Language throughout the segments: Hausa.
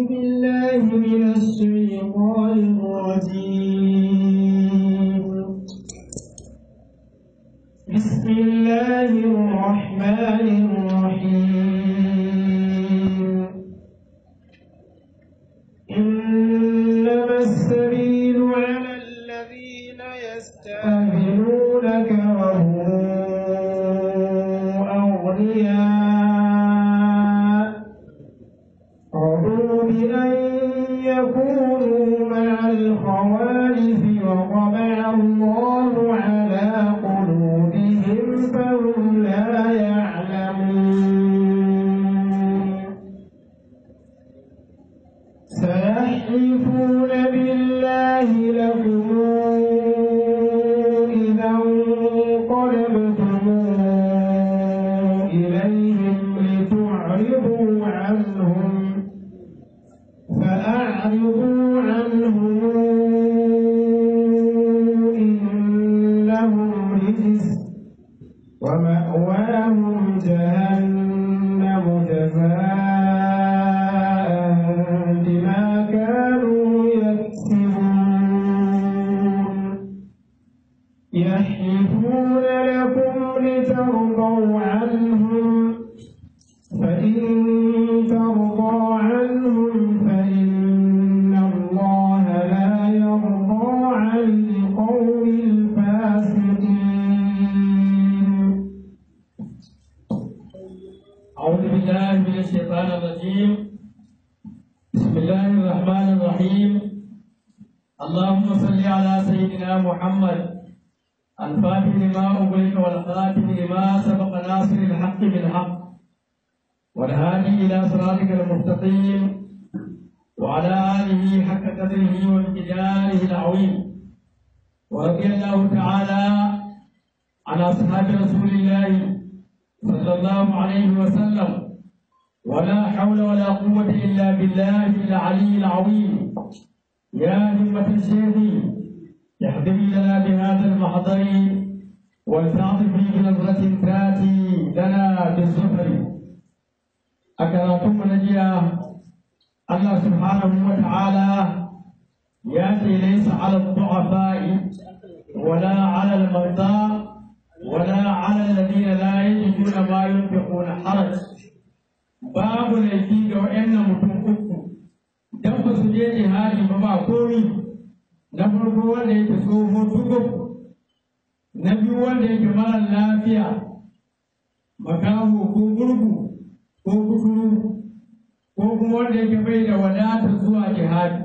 بالله من الشيطان الرجيم بسم الله الرحمن الرحيم إنما السبيل على الذين يستأذنونك وهم أغنياء رضوا بأن يكونوا مع الخوالف وطبع الله على قلوبهم فهم لا يعلمون سيحلفون بالله لكم إذا انقلبتم إليهم لتعرضوا عنهم فأعرضوا عنهم إنهم رجس ومأواهم جهنم جزاء بما كانوا يكسبون يحلفون لكم لترضوا عنهم فإن ترضى عنهم فإن الله لا يرضى عن القوم الفاسقين أعوذ بالله من الشيطان الرجيم بسم الله الرحمن الرحيم اللهم صل على سيدنا محمد الفاتح لما أغلق والخاتم لما سبق ناصر الحق بالحق والهادي إلى صراطك المستقيم وعلى آله حق قدره وامتداره العظيم ورضي الله تعالى عن أصحاب رسول الله صلى الله عليه وسلم ولا حول ولا قوة إلا بالله العلي العظيم يا همة الشيخ احضري لنا بهذا المحضر ولتعطفي بنظرة تاتي لنا بالزفر أكرمتم نجيا الله سبحانه وتعالى ياتي ليس على الضعفاء ولا على المرضى ولا على الذين لا يجدون ما ينفقون حرج babu laifi ga wa'annan mutum uku dan ba su je jihadi ba ba komi na farko wanda yake tsoho tukuf na biyu wanda yake mara lafiya makaho ko gurgu ko kuturu ko kuma wanda yake bai da wadatar zuwa jihadi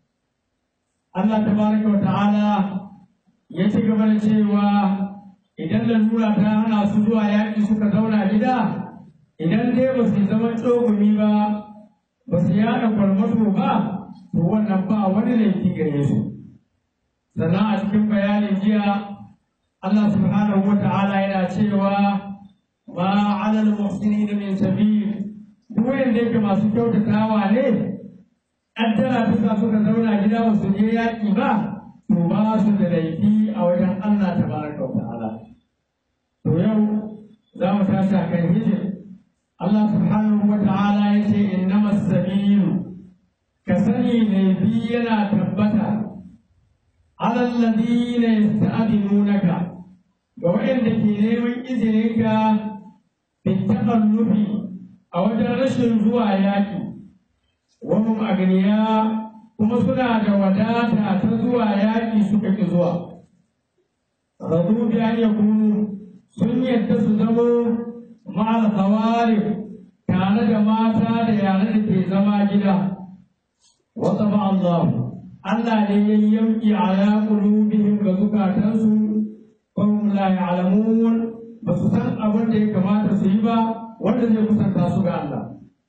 Allah tabaraka wa ta'ala ya ci gaba da cewa idan lalura ta hana su zuwa yaƙi suka zauna gida idan dai ba su zama tsogumi ba ba su yaɗa kwarmato ba to wannan ba wani laifi gare su sannan a cikin bayanin jiya Allah subhanahu wa ta'ala yana cewa ma alal muhsinin min sabil duk wanda yake masu kyautatawa ne addara ta suka zauna gida ba su je yaƙi ba to ba su da laifi a wajen Allah tabaraka wa ta'ala to yau za mu tashi a kan hijir Allah subhanahu wa ta'ala ya ce innama sabilu ka sani ne bi yana tabbata ala alladhina yasta'dinunaka ga wayanda ke neman izininka bin takallufi a wajen rashin zuwa yaƙi wa hum agniya kuma suna da wadata ta zuwa yaƙi suka ki zuwa radu bi an yakunu sun yadda su zamo ma'al khawarif tare da mata da yare da ke zama gida wa taba Allah Allah ne ya yanki ala qulubihim ga zukatansu wa hum la ya'lamun ba su san abin da ya kamata su yi ba wanda zai kusanta su ga Allah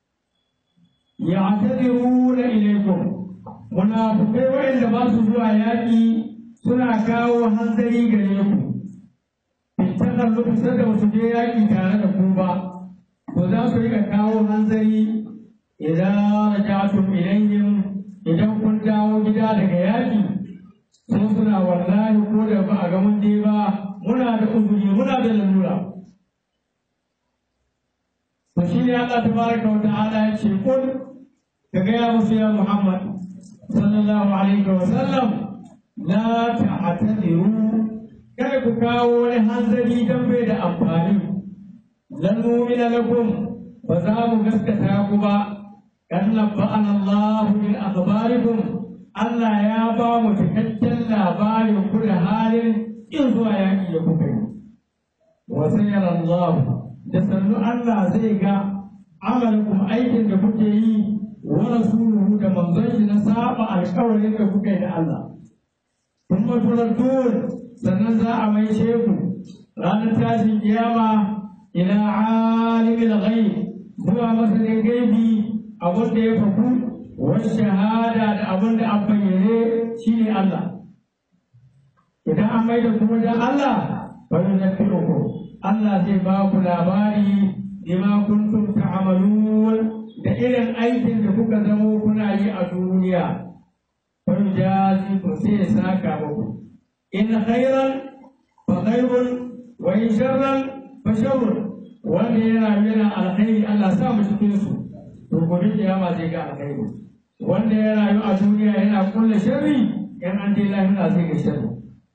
ya'tadiruna ilaykum munafikai wa'anda ba su zuwa yaƙi suna kawo hanzari gare ku takan lokacin da wasu je yaƙi tare da ku ba to za su riƙa kawo hanzari idan raja'tum ilayhim idan kun dawo gida daga yaƙi sun suna wallahi ko da ba a ga mun je ba muna da uzuri muna da lalura to shi ne Allah tabaraka wa ta'ala ya ce kun ka gaya musu ya Muhammad sallallahu alaihi wa sallam la ta'tadiru kada ku kawo wani hanzari dan bai da amfani lan nu'mina lakum ba za mu gaskata ku ba kan nabba'ana Allah min akhbarikum Allah ya ba mu cikakken labarin ku da halin in zuwa yaki ya kuka yi wa sayyara Allah da sannu Allah zai ga amalkum aikin da kuke yi wa rasuluhu da manzon shi na saba alƙawarin da kuka yi da Allah kuma turaddun sannan za a mai sheku ranar tashin kiyama ila alimin ghaib zuwa masanin gaibi abin da ya faku wani shahada da abin da an bayyane shi ne Allah idan an mai da kuma da Allah bari na ku Allah zai ba ku labari bima kuntum ta'malun da irin aikin da kuka zamo kuna yi a duniya bari jazi ku sai ya saka muku in khairan fa khairun wa in sharran fa sharrun wanda yana yana alkhairi Allah sa mu cikin su to gobe kiyama zai ga alkhairi wanda ya rayu a duniya yana kulle sharri in an je lahira zai ga sharri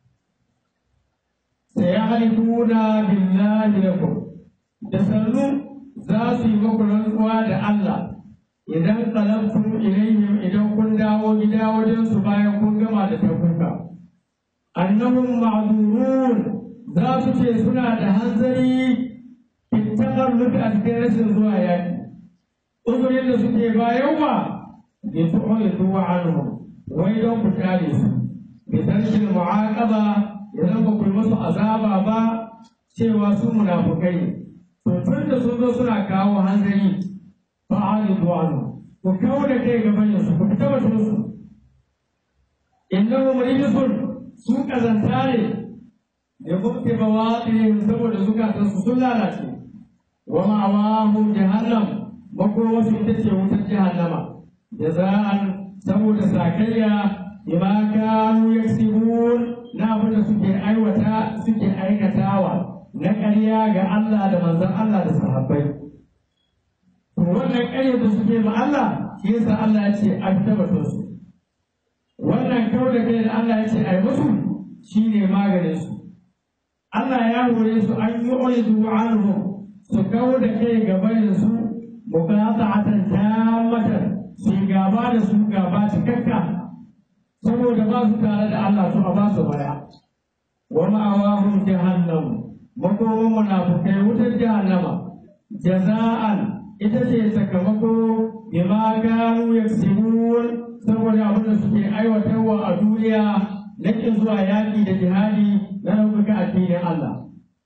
sayahlifuna billahi lakum da sannu za su yi muku rantsuwa da Allah idan qalabtum ilayhim idan kun dawo gida wajen su bayan kun gama da tabuka annahum ma'durun za su ce suna da hanzari ittakar lufi a cikin rashin zuwa yaki uzurin da suke bayan wa bi tu'u zuwa anhu wai don ku kare su bi tarkin mu'aqaba idan ba ku yi musu azaba ba cewa su munafukai to tun da sun zo suna kawo hanzari fa alidu anhu ku kawo da kai gaban su ku fita batun su innahum rijsun su kazanta ne da mukti bawaɗin saboda zukatansu sun lalace wa ma'awahum jahannam makomarsu ita ce wutar jahannama jaza'an saboda sakayya bima kanu yaksibun na abin da suke aiwata suke aikatawa na ƙarya ga Allah da manzon Allah da sahabbai to wannan ƙarya da suke ma Allah shi yasa Allah ya ce a tabbatar su wannan kawai da kai da Allah ya ce ai musu shine maganin su Allah ya hore su an yi oyidu anhu su kawo da kai gaban su muqata'atan tammatan su gaba da su gaba cikakka saboda ba su tare da Allah su a ba su baya wa ma'awahum jahannam makoman munafukai wutar jahannama jaza'an ita ce sakamako bima gano yaksibun saboda abin da suke aiwatarwa a duniya na kin zuwa yaƙi da jihadi na ɗaukaka addinin Allah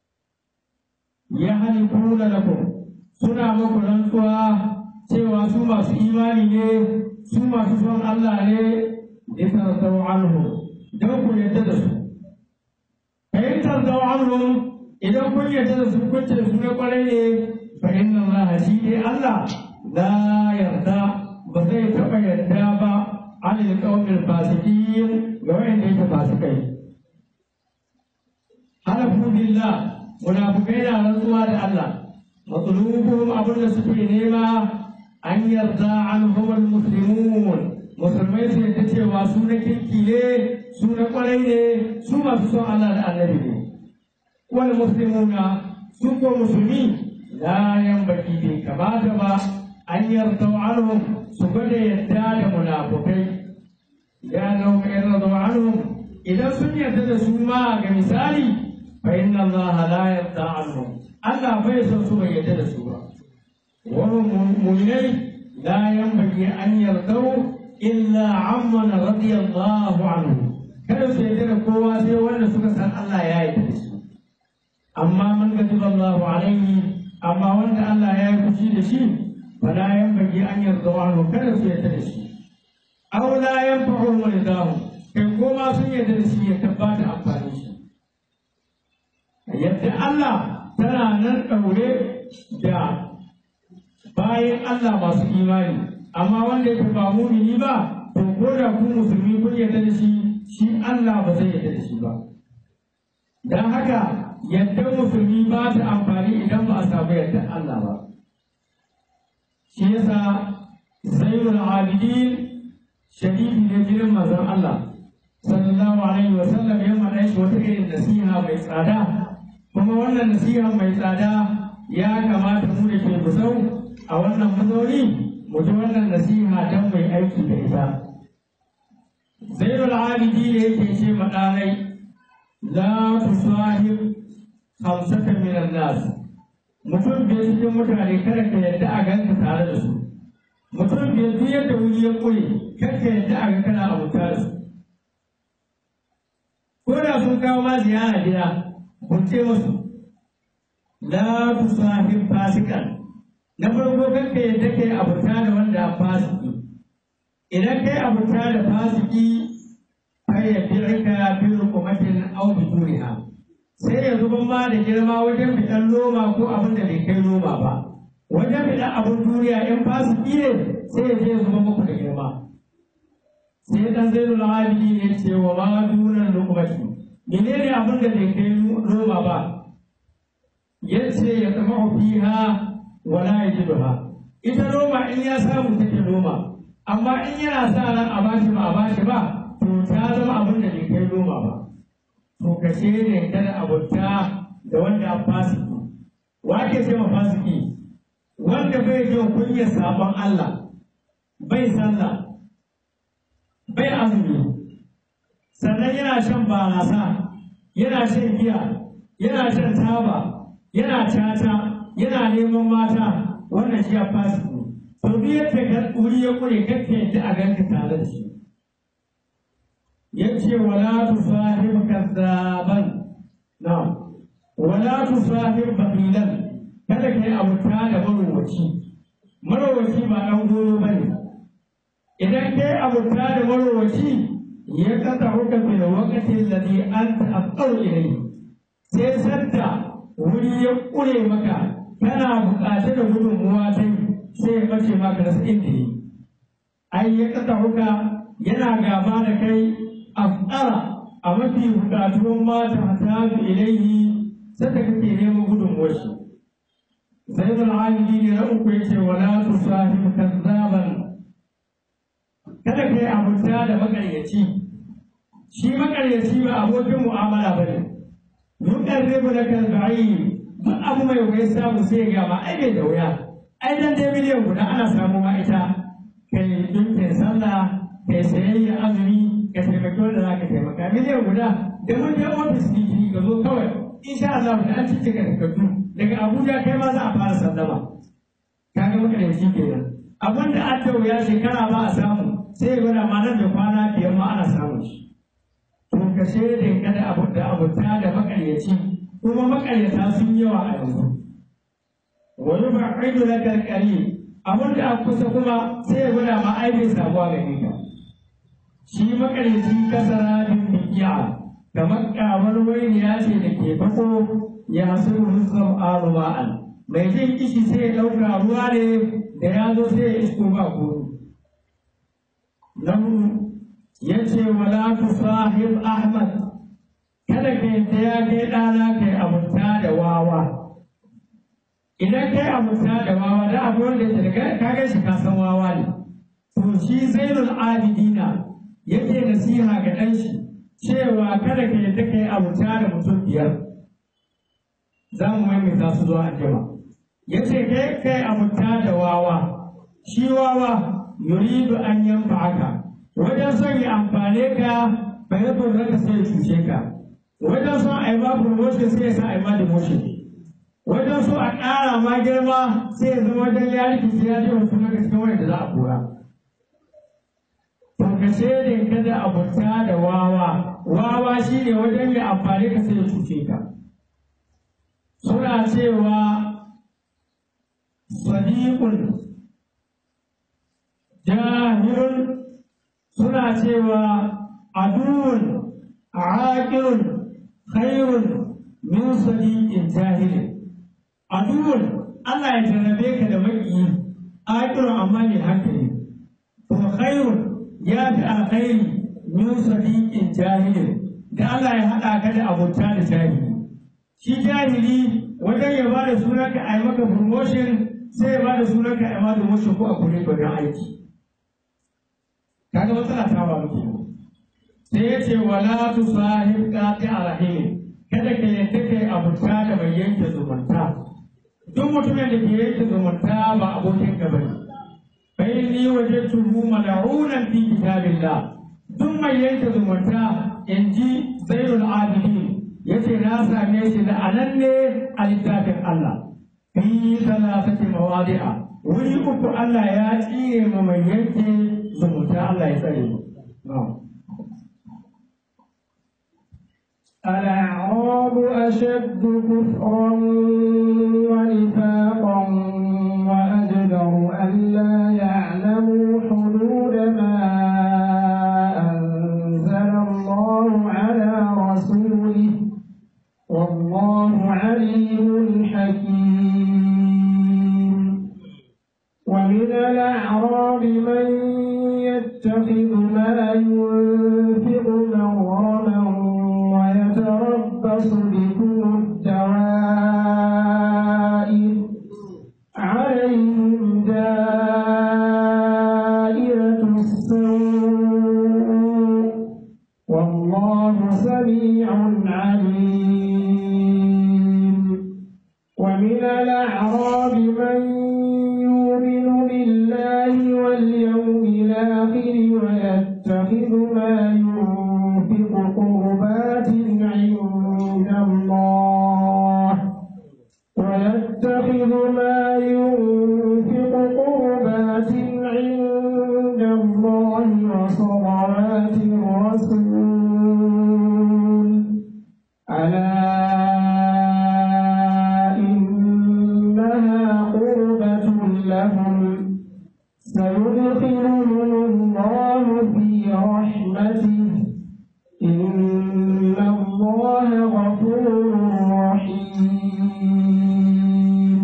ya halifuna lakum suna muku rantsuwa cewa su masu imani ne su masu son Allah ne litarzaw anhum don ku yadda da su fa tarzaw anhum idan kun yadda da su kun ce su na kwarai ne fa inna Allah shi ne Allah la yarda ba zai taɓa yarda ba an alƙawmin fasikin ga wanda yake fasikai halafu billah munafukai na rantsuwa da Allah matsulubuhum abin da suke nema an yarda an huwal muslimun musulmai su yadda cewa su na kirki ne su na kwarai ne su masu son Allah da annabi ne wal muslimuna su ko musulmi la yanbaki bai kamata ba an yarda anhum su gwada yadda da munafukai ya nau mai yarda anhum idan sun yarda da su ma ga misali fa inna Allah la yarda anhum Allah bai son su bai yarda da su ba wani mu'minai la yanbaki an yarda illa amman radiyallahu anhu kada su yarda da kowa sai wanda suka san Allah ya yarda da shi amma man gajiba Allahu alaihi amma wanda Allah ya yi fushi da shi fala yanbaghi an yarda anhu kada su yarda da shi aw la yanfa'u walidahu kai ko ma sun yarda da shi ya tabbata amfani shi yadda Allah tana nan daure da bayan Allah masu imani amma wanda yake ba mumini ba to ko da ku musulmi kun yarda da shi shi Allah ba zai yarda da shi ba dan haka yadda musulmi ba ta amfani idan ba a samu yadda Allah ba shi yasa zainul abidin shadidi ne jirin manzon Allah sallallahu alaihi wa sallam ya mana shi wata irin nasiha mai tsada kuma wannan nasiha mai tsada ya kamata mu da ke kusau a wannan mazauni mu ji wannan nasiha don mai aiki da ita zainul abidi ne yake ce maɗanai la tusahib hamsata minan nas mutum biyar cikin mutane kada ka yadda a ganka tare da su mutum biyar duk yadda wuri ya ƙure kada ka yadda a ga kana abuta da su ko da sun kawo ma ziyara gida ce musu la tusahib fasikan na farko kan ka yadda kai abuta da wanda a fasiki idan kai abuta da fasiki kai ya firka fi rukumatin au bi duniya sai ya zuba ma da girma wajen fitan loma ko abin da bai kai loma ba wajen fitan abin duniya in fasiki ne sai ya je ya zuba muku da girma sai dan zai nuna abidi ne ce wa ma dunan lukumati menene abin da bai kai loma ba yace ya zama fiha wala yajiduha ita loma in ya samu take loma amma in yana sa ran a bashi ba a bashi ba to ta zama abin da bai kai loma ba to kashe ne kada abunta da wanda a fasiki wa ke ce ma fasiki wanda bai jin kunyar sabon Allah bai sallah bai azumi sannan yana shan barasa yana shan giya yana shan taba yana caca yana neman mata wannan shi a fasiki to duk yadda ka wuri ya kure kakka yadda a ganka tare da shi yace wala tusahib kadzaban na'am wala tusahib baqilan kada kai abuta da marowaci marowaci ba dan goro bane idan kai abuta da marowaci ya kasa huka bil waqti alladhi anta aqaw ilayhi sai sadda wuri ya kure maka kana buƙatar da gudunmuwa ta sai ya bace maka da inda yi ai ya kasa huka yana gaba da kai afƙara a mafi buƙatuwan mata ta fi ilaihi sai da kake neman gudunmuwar shi sai da al'amidi ne na uku ya ce wala tu sahib kazzaban kada ka yi abuta da makaryaci shi makaryaci ba abokin mu'amala ba ne dukkan rebu na kalba'i duk abu mai wuya samu sai ga ma ai bai da wuya ai dan dai miliyan guda ana samu ma ita kai dinkin sallah kai sayayya azumi ka taimaki wanda za ka taimaka miliyan guda da mun je ofis ɗin ka zo kawai insha Allah da an cike ka takardu daga Abuja kai ma za a fara sallama ka ga maka da shi kenan abin da an wuya shekara ba a samu sai ya gwada ma nan da kwana biyar ma ana samun shi to ka shaidin kada abin da abuta da makaryaci kuma makaryata sun yawa a yanzu wani ba aidu na karkari abin da a kusa kuma sai ya gwada ma ai bai samuwa gare ka shi makaryaci kasara bin bikiya kamar kamar wani ya ce da ke fako ya suru rizqan aruma'an mai jin kishi sai ya ɗauka ruwa ne da ya zo sai ya isko ba kodo nan ya ce wala tusahib ahmad kada ka yadda ya kai ɗana kai abunta da wawa idan kai abunta da wawa da abu wanda ya ka ga shi ka san wawa ne to shi zainul abidina yake nasiha ga ɗan shi cewa kada ka yadda ka yi abuta da mutum biyar za mu maimaita su zuwa anjima ya ce kai kai abuta da wawa shi wawa yuridu an yanfa haka wajen son ya amfane ka bai yi ka sai ya cuce ka wajen son a yi ma promotion sai ya sa a yi ma demotion wajen so a ƙara ma girma sai ya zama wajen ya rikice ya je wasu na cikin wanda za a kora ka shaidin kada abuta da wawa wawa shi ne wajen ya amfani ka sai ya cuce ka suna cewa sadiqun jahilun suna cewa aduwun aqilun khairun min sadiqin jahilin aduwun Allah ya jarrabe ka da maƙiyi aqilun amma ne hankali kuma khairun ya fi alkhairi min sadiqin jahilin da Allah ya haɗa ka da abota da jahili shi jahili wajen ya ba da sunanka a yi maka promotion sai ya bada sunan ka amma domin shi ko a kure ka wajen aiki kaga matsala ta ba muke sai ya ce wala tu sahib qati arahim kada ka yadda kai abuta da mai yanke zumunta duk mutumin da ke yanke zumunta ba abokin ka bane bai ni wajadtuhu mal'unan fi kitabillah duk mai yanke zumunta in ji zainul abidin yace na same shi da anan ne a littafin Allah fi salasati mawadi'a wuri uku Allah ya tsire mu mai yanke zumunta Allah ya tsare mu الأعراب أشد كفرا ونفاقا وأجدر ألا يعلموا حدود ما أنزل الله على رسوله والله عليم حكيم ومن الأعراب من يتخذ ما ينفق مغرما ويتربص بكم الدوائر عليهم دائرة السوء والله سميع عليم ومن الأعراب من يؤمن بالله واليوم الآخر ويتخذ ما ينفق قربات عند الله ويتخذ ما ينفق قربات عند الله وصلوات الرسول ألا إنها قربة لهم سيدخلهم الله في رحمته إن الله غفور رحيم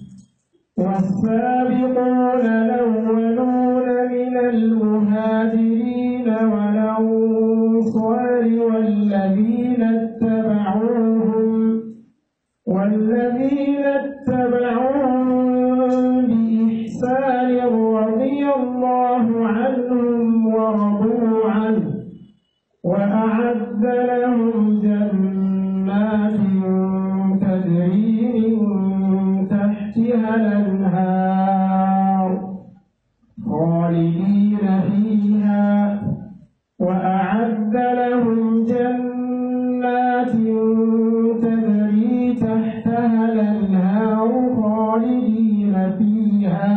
والسابقون الأولون من المهاجرين والأنصار والذين اتبعوهم والذين اتبعوهم بإحسان رضي الله عنهم ورضوا عنه وأعد لهم جنات تجري من تحتها الأنهار خالدين فيها وأعد لهم جنات تجري تحتها الأنهار خالدين فيها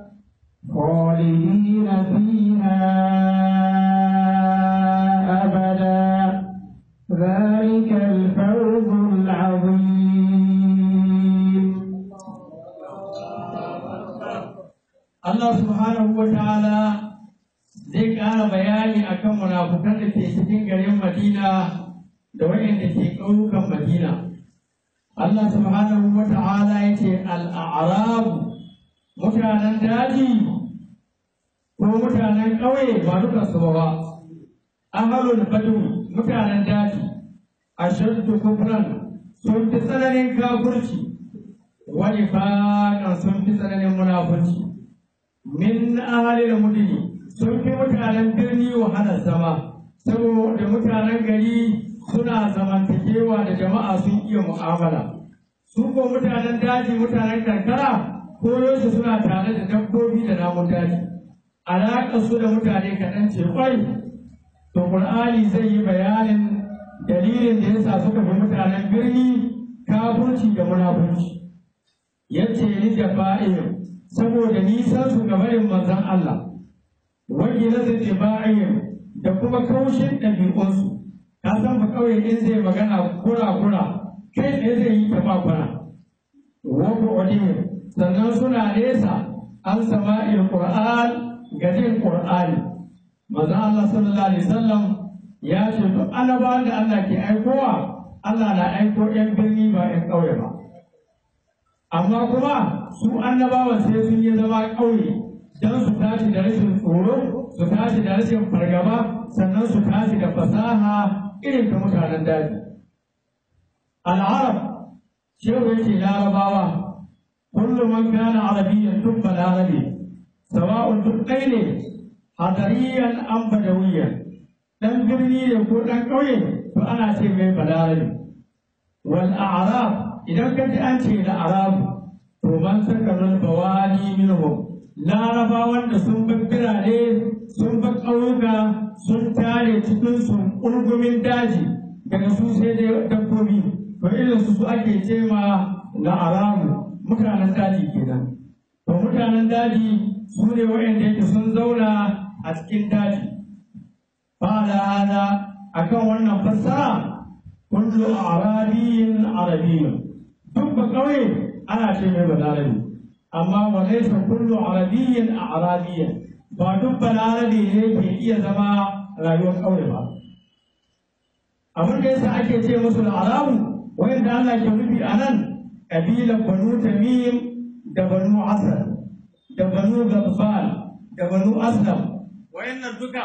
خالدين فيها أبدا ذلك الفوز العظيم Allah subhanahu wa ta'ala zai ƙara bayani akan munafukan da ke cikin garin Madina da waɗanda ke ƙauyukan Madina. Allah subhanahu wa ta'ala ya ce al'arabu mutanen daji ko mutanen ƙauye ba duka su ba. Ahalul badu mutanen daji ashaddu kufran sun fi tsananin kafurci wani faƙan sun fi tsananin munafurci. min ahalil mudini sun fi mutanen birni wahalar zama saboda mutanen gari suna zamantakewa da jama'a sun iya mu'amala su ko mutanen daji mutanen karkara koyaushe suna tare da dabbobi da namun daji alaƙar su da mutane kaɗan ce kwai to ƙur'ani zai yi bayanin dalilin da yasa suka fi mutanen birni kafurci da munafurci yace ni da fa'im saboda nisan su ga barin manzon Allah wani na zai ba'ayin da kuma kaushin ɗabi'unsu ka san ba kawai in zai magana kura-kura kai tsaye zai yi ta bakwana wani odin sannan suna nesa an sama il qur'an ga jin qur'ani manzon Allah sallallahu alaihi wasallam ya ce duk annabawan da Allah ke aikowa Allah na aiko 'yan birni ba 'yan ƙauye ba amma kuma su annabawan sai sun yi zama ƙauye don su tashi da rashin tsoro su tashi da rashin fargaba sannan su tashi da fasaha irin ta mutanen daji al'arab shehu ya ce larabawa kullu man kana arabiyyan duk balarabe sawa'un duk ɗaya ne hadariyan an badawiyan dan birni ne ko dan ƙauye to ana ce mai balarabe wal a'rab idan ka ji an ce da arabu to man sakarul bawani minhum larabawan da sun bar birane sun bar ƙauyuka sun tare cikin sun ƙurgumin daji daga su sai dai dabbobi to irin su su ake ce ma na arabu mutanen daji kenan to mutanen daji su ne waɗanda yake sun zauna a cikin daji ba da hana akan wannan fassara kullu arabiyin arabiyyun duk ba ƙauye ana ce mai balarabi amma wa laysa kullu arabiyyin arabiyyan ba duk balarabi ne ke iya zama rayuwar ƙauye ba abin da yasa ake ce musu arabu wanda Allah ke nufi a nan ƙabilar banu tamim da banu asad da banu gabbal da banu aslam wayannan duka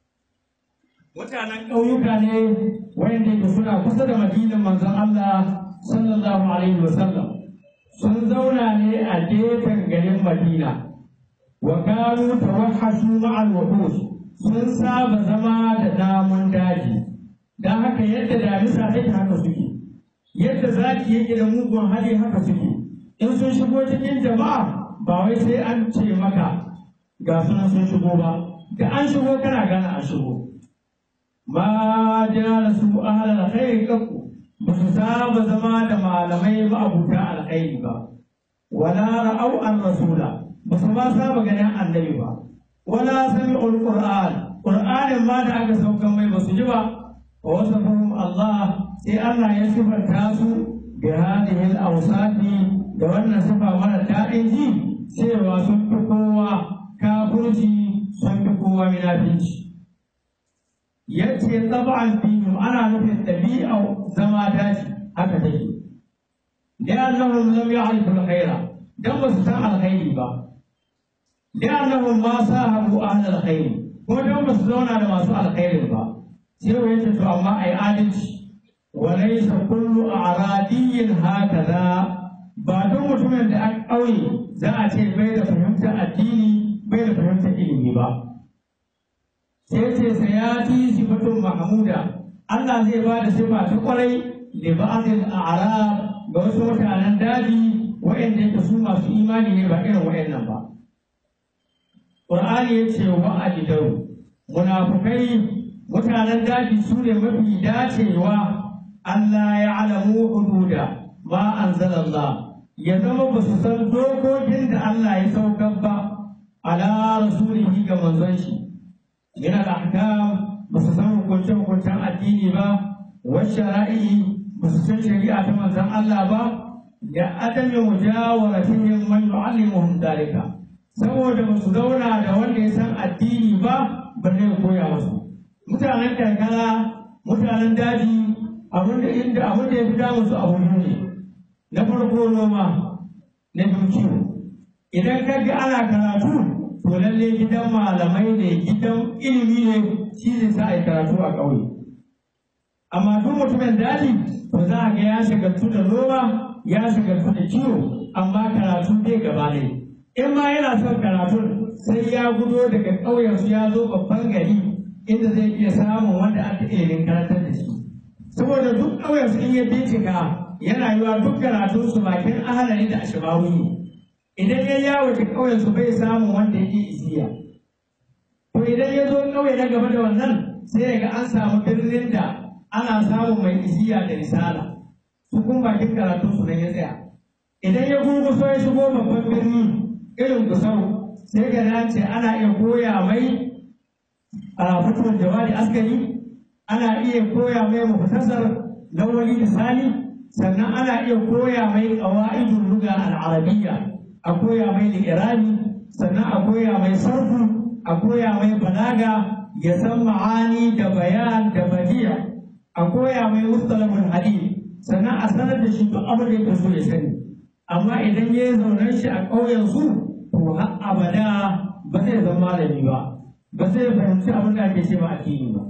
mutanen ƙauyuka ne wayanda yake suna kusa da madinan manzon Allah sallallahu alaihi wasallam sun zauna ne a gefen garin Madina wa kanu tawahhashu ma'al wuhus sun saba zama da namun daji dan haka yadda damisa take haka suke yadda zaki yake da mugun hali haka suke in sun shigo cikin jama'a ba wai sai an ce maka ga sunan sun shigo ba da an shigo kana gane an shigo ma jala su ahlal khairi kakku ba su saba zama da malamai ma'abuta alkhairi ba wala ra'au an rasula ba su ma saba ganin annabi ba wala sami'ul qur'an qur'anin ma da aka saukan mai ba su ji ba wa wasafahum Allah sai Allah ya sifanta su bi hadhihi al-awsafi da wannan sifa mara daɗin ji cewa sun fi kowa kafirci sun fi kowa munafici yace tab'an fihim ana nufin ɗabi'ar zama daji haka take li'annahum lam ya'rifu al-khaira dan ba su san alkhairi ba li'annahum ma sahabu ahli alkhairi ko dan ba su zauna da masu alkhairi ba sai wa yace to amma ai adalci wa laysa kullu a'radiyyin hakaza ba don mutumin da an ƙauye za a ce bai da fahimtar addini bai da fahimtar ilimi ba sai ce sayati sifatun mahmuda Allah zai ba da sifa ta kwarai da ba'adil a'rab ga wasu mutanen daji waɗanda yake su masu imani ne ba irin waɗannan ba Qur'ani ya ce wa ajidaru munafukai mutanen daji su ne mafi dacewa Allah ya alamu hududa ma anzalallah ya zama ba su san dokokin da Allah ya saukar ba ala rasulihi ga manzon shi min al-ahkam ba su san hukuncen hukuncen addini ba wa shara'i ba su san shari'a ta manzon Allah ba da adami mujawaratihim man yu'allimuhum dalika saboda ba su zauna da wanda ya san addini ba ba zai koya musu mutanen karkara mutanen daji abin da inda abin da ya fi damu su abu biyu ne na farko noma na biyu kiwo idan ka ga ana karatu to lalle gidan malamai ne gidan ilimi ne shi zai sa a yi karatu a ƙauye amma duk mutumin daji to za a ga ya shagaltu da noma ya shagaltu da kiwo amma karatu bai gaba ne in ma yana son karatun sai ya gudo daga ƙauyensu ya zo babban gari inda zai iya samun wanda aka ilimin karantar da shi saboda duk ƙauyensu in ya bincika yana yiwa duk karatunsu bakin ahalari da ashibawi idan ya yawo da ƙauyensu bai samun wanda yake isiya to idan ya zo ƙauye na gaba da wannan sai ya ga an samu birnin da ana samun mai isiya da risala su kun bakin karatunsu nan ya tsaya idan ya gurguso ya shigo babban birni irin gusau sai ga nan ce ana iya koya mai a fitowar jawabi askari ana iya koya mai muhtasar lawali misali sannan ana iya koya mai qawaidul lugha al-arabiyya a koya mai li'irabi sannan a koya mai sarfu a koya mai balaga ya san ma'ani da bayan da badiya a koya mai mustalahul hadith sannan a sanar da shi duk abin da yake so ya sani amma idan ya yi zaunen shi a ƙauyen su to har abada ba zai zama malami ba ba zai fahimci abin da ake ce ba addini ba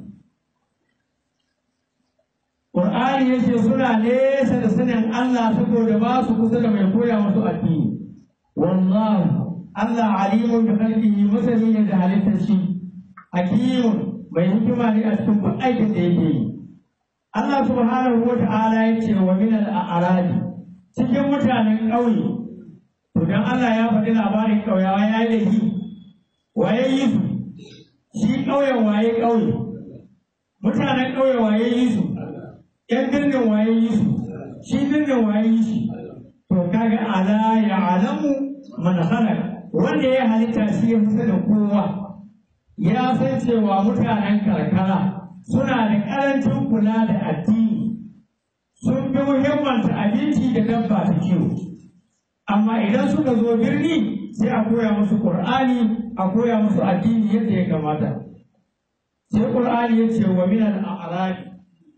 Qur'ani yace suna nesa da sanin Allah saboda ba su kusa da mai koya musu addini wallahu Allah alimun da khalqihi masani ne da halittar shi hakimun mai hikima ne a cikin duk aikin da yake yi Allah subhanahu wa ta'ala ya ce wa min al-a'rabi cikin mutanen ƙauye to dan Allah ya faɗi labarin ƙauyawa ya yi laifi waye yi su shi ƙauyen waye ƙauye mutanen ƙauye waye yi su ƴan birnin waye yi su shi birnin waye yi shi to kaga ala ya alamu man khalaqa wanda ya halitta shi ya fi da kowa ya san cewa mutanen karkara suna da ƙarancin kula da addini sun fi muhimmanta abinci da dabba ta kiwo amma idan suka zo birni sai a koya musu ƙur'ani a koya musu addini yadda ya kamata sai ƙur'ani ya ce wa minal a'rabi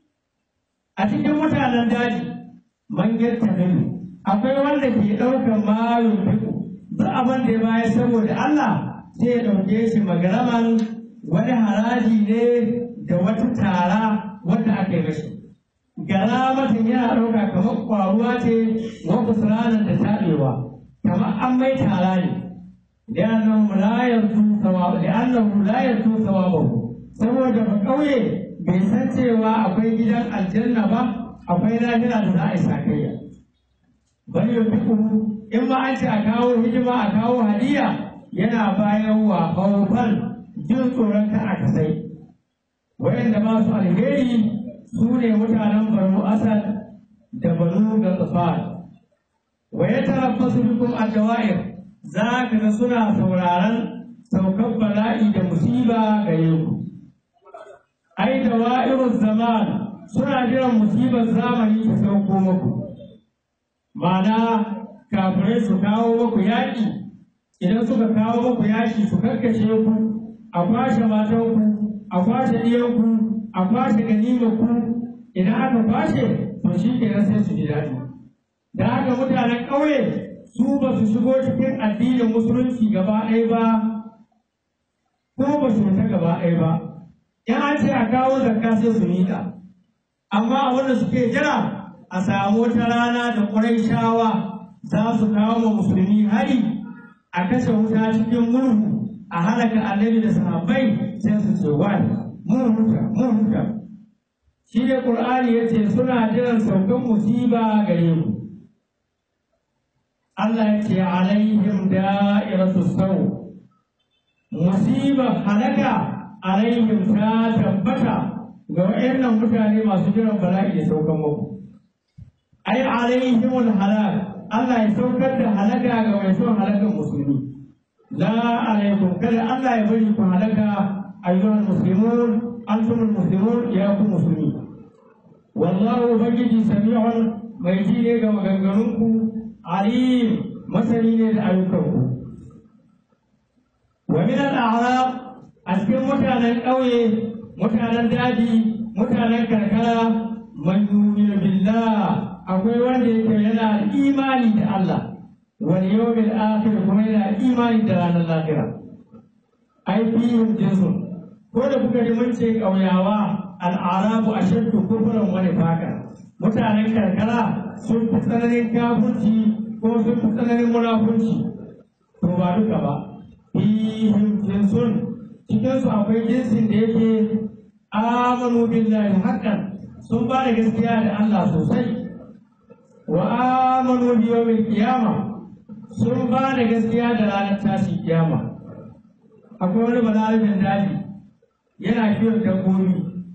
a cikin mutanen daji man yattabi'u akwai wanda ke ɗaukar malum fiku duk abin da ya bayar saboda Allah sai ya ɗauke shi magaraman wani haraji ne da wata tara wanda aka yi mashi gara matan yana ɗauka kamar ƙwaruwa ce wa kusurana da taɓewa kamar an mai tara ne li'annahu la yarju thawab li'annahu la yarju thawabahu saboda ba ƙauye bai san cewa akwai gidan aljanna ba akwai lahira da za a yi sakayya bal yunfiqu in ma an ce a kawo hidima a kawo hadiya yana bayan wa khawfan jin tsoron ka a kasai wayanda ba su alheri su ne mutanen banu asad da banu gatsafan wa ya tarabbasu bikum ad-dawa'ir za ka ga suna sauraron saukar bala'i da musiba gare ku ai dawa'iruz zaman suna jiran musibar zamani ta sauko muku ma'ana kafirai su kawo muku yaƙi idan suka kawo muku yaƙi su karkashe ku a kwashe matanku a kwashe ɗiyanku a kwashe ganimanku idan aka kwashe to shi kenan sai su ji daɗi da haka mutanen ƙauye su ba su shigo cikin addinin musulunci gaba ɗaya ba ko ba su ta gaba ɗaya ba in an ce a kawo zakka sai su miƙa amma abin da suke jira a samu wata rana da ƙurayshawa za su kawo ma musulmi hari a kashe wuta cikin murhu a halaka annabi da sahabbai sai su ce wani mun huta mun huta shi ne ƙur'ani ya ce suna jiran saukan musiba gare mu Allah ya ce alaihim da'iratu sau musibar halaka alaihim ta tabbata ga wayannan mutane masu jiran bala'i da saukan muku ai alaihimul halak Allah ya saukar da halaka ga mai son halakan musulmi la alaikum kada Allah ya bari ku halaka ayyuhal muslimun antumul muslimun ya ku musulmi wallahu ubangiji sami'un mai ji ne ga maganganunku alim masani ne da ayyukanku wa min al-a'rab a cikin mutanen ƙauye mutanen daji mutanen karkara man yu'minu billah akwai wanda yake yana imani da Allah wal yawmil akhir kuma yana imani da ranar lahira ai fihim jinsun ko da kuka ji mun ce ƙauyawa al'arabu ashaddu kufran wa nifaqa mutanen karkara sun fi tsananin kafirci ko sun fi tsananin munafunci to ba duka ba fihim jinsun cikin su akwai jinsin da yake amanu billahi haqqan sun ba da gaskiya da Allah sosai wa amanu bi yawmil qiyama sun ba da gaskiya da ranar tashi kiyama akwai wani balarabin daji yana kiwon dabbobi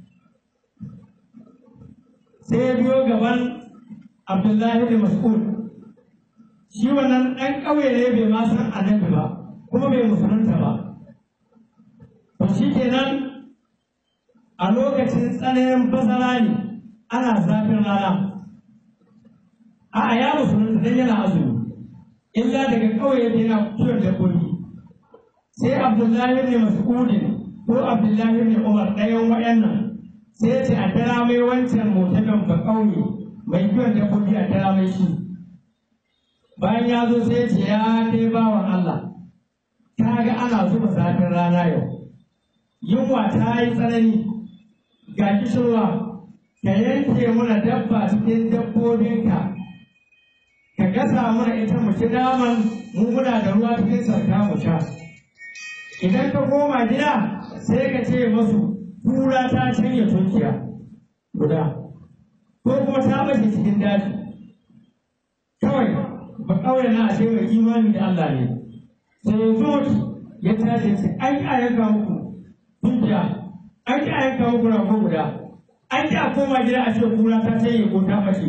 sai ya biyo gaban abdullahi da mas'ud shi wannan ɗan ƙauye ne bai ma san annabi ba kuma bai musulunta ba to shi kenan a lokacin tsananin basara ne ana zafin rana a'a ya musulunta dan yana azumi illa daga ƙauye yake yana kiwon dabbobi sai abdullahi ne mas'udin ko abdullahi ne umar ɗayan waɗannan sai ce a tara mai wancan mutanen ba ƙauye mai kiwon dabbobi a tara mai shi bayan ya zo sai ce ya kai bawan Allah ka ga ana zuba zafin rana yau yunwa ta yi tsanani ga kishirwa ka yanke mana dabba cikin dabbobinka ka gasa mana ita mu ci naman mu muna da ruwa cikin sarka mu sha idan ka koma gida sai ka ce masu kura ta canye tunkiya guda ko kuma ta mace cikin daji kawai ba kawai na ashe mai imani da Allah ne sai ya zo ya tashi ya ce an yi a yanka muku tunkiya an yi a yanka muku rago guda an yi a koma gida a ce kura ta canye ko ta mace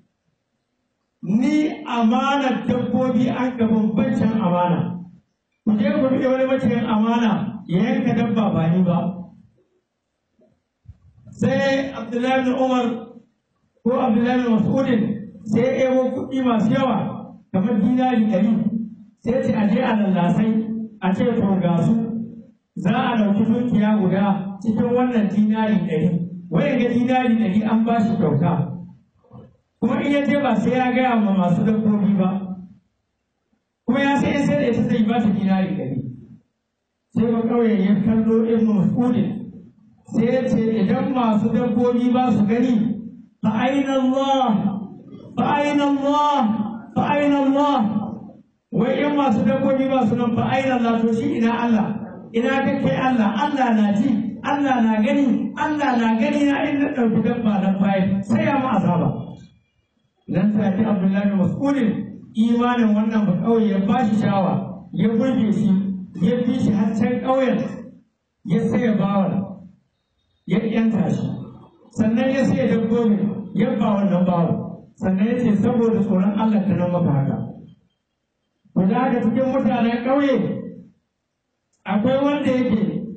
ni amanar dabbobi an ga bambancin amana ku je ku riƙe wani maciyin amana ya yanka dabba ba ni ba sai abdullahi bin umar ko abdullahi bin mas'udin sai ya ebo kuɗi masu yawa kamar dinari ɗari sai ce a je a lallasai a ce to ga su za a ɗauki dukiya guda cikin wannan dinari ɗari wayan ga dinari ɗari an ba shi kyauta kuma in ya je ba sai ya gaya ma masu dabbobi ba kuma ya sai sai da ita zai ba ta dinari ɗari sai ba kawai ya kallo ibn mas'udin sai ya ce idan masu dabbobi ba su gani fa aina Allah fa aina Allah fa aina Allah wai in masu dabbobi ba su nan fa aina Allah to shi ina Allah ina kake Allah Allah na ji Allah na gani Allah na gani na in na ɗauki dabba na bayan sai ya ma azaba nan take Abdullahi Mas'udin imanin wannan ba kawai ya ba shi shawa ya burge shi ya fi shi har can ƙauyen ya saya bawan ya yanta shi sannan ya saya dabbobi ya ba wannan bawan sannan ya ce saboda tsoron Allah ta nan maka haka guda haka cikin mutanen ƙauye akwai wanda yake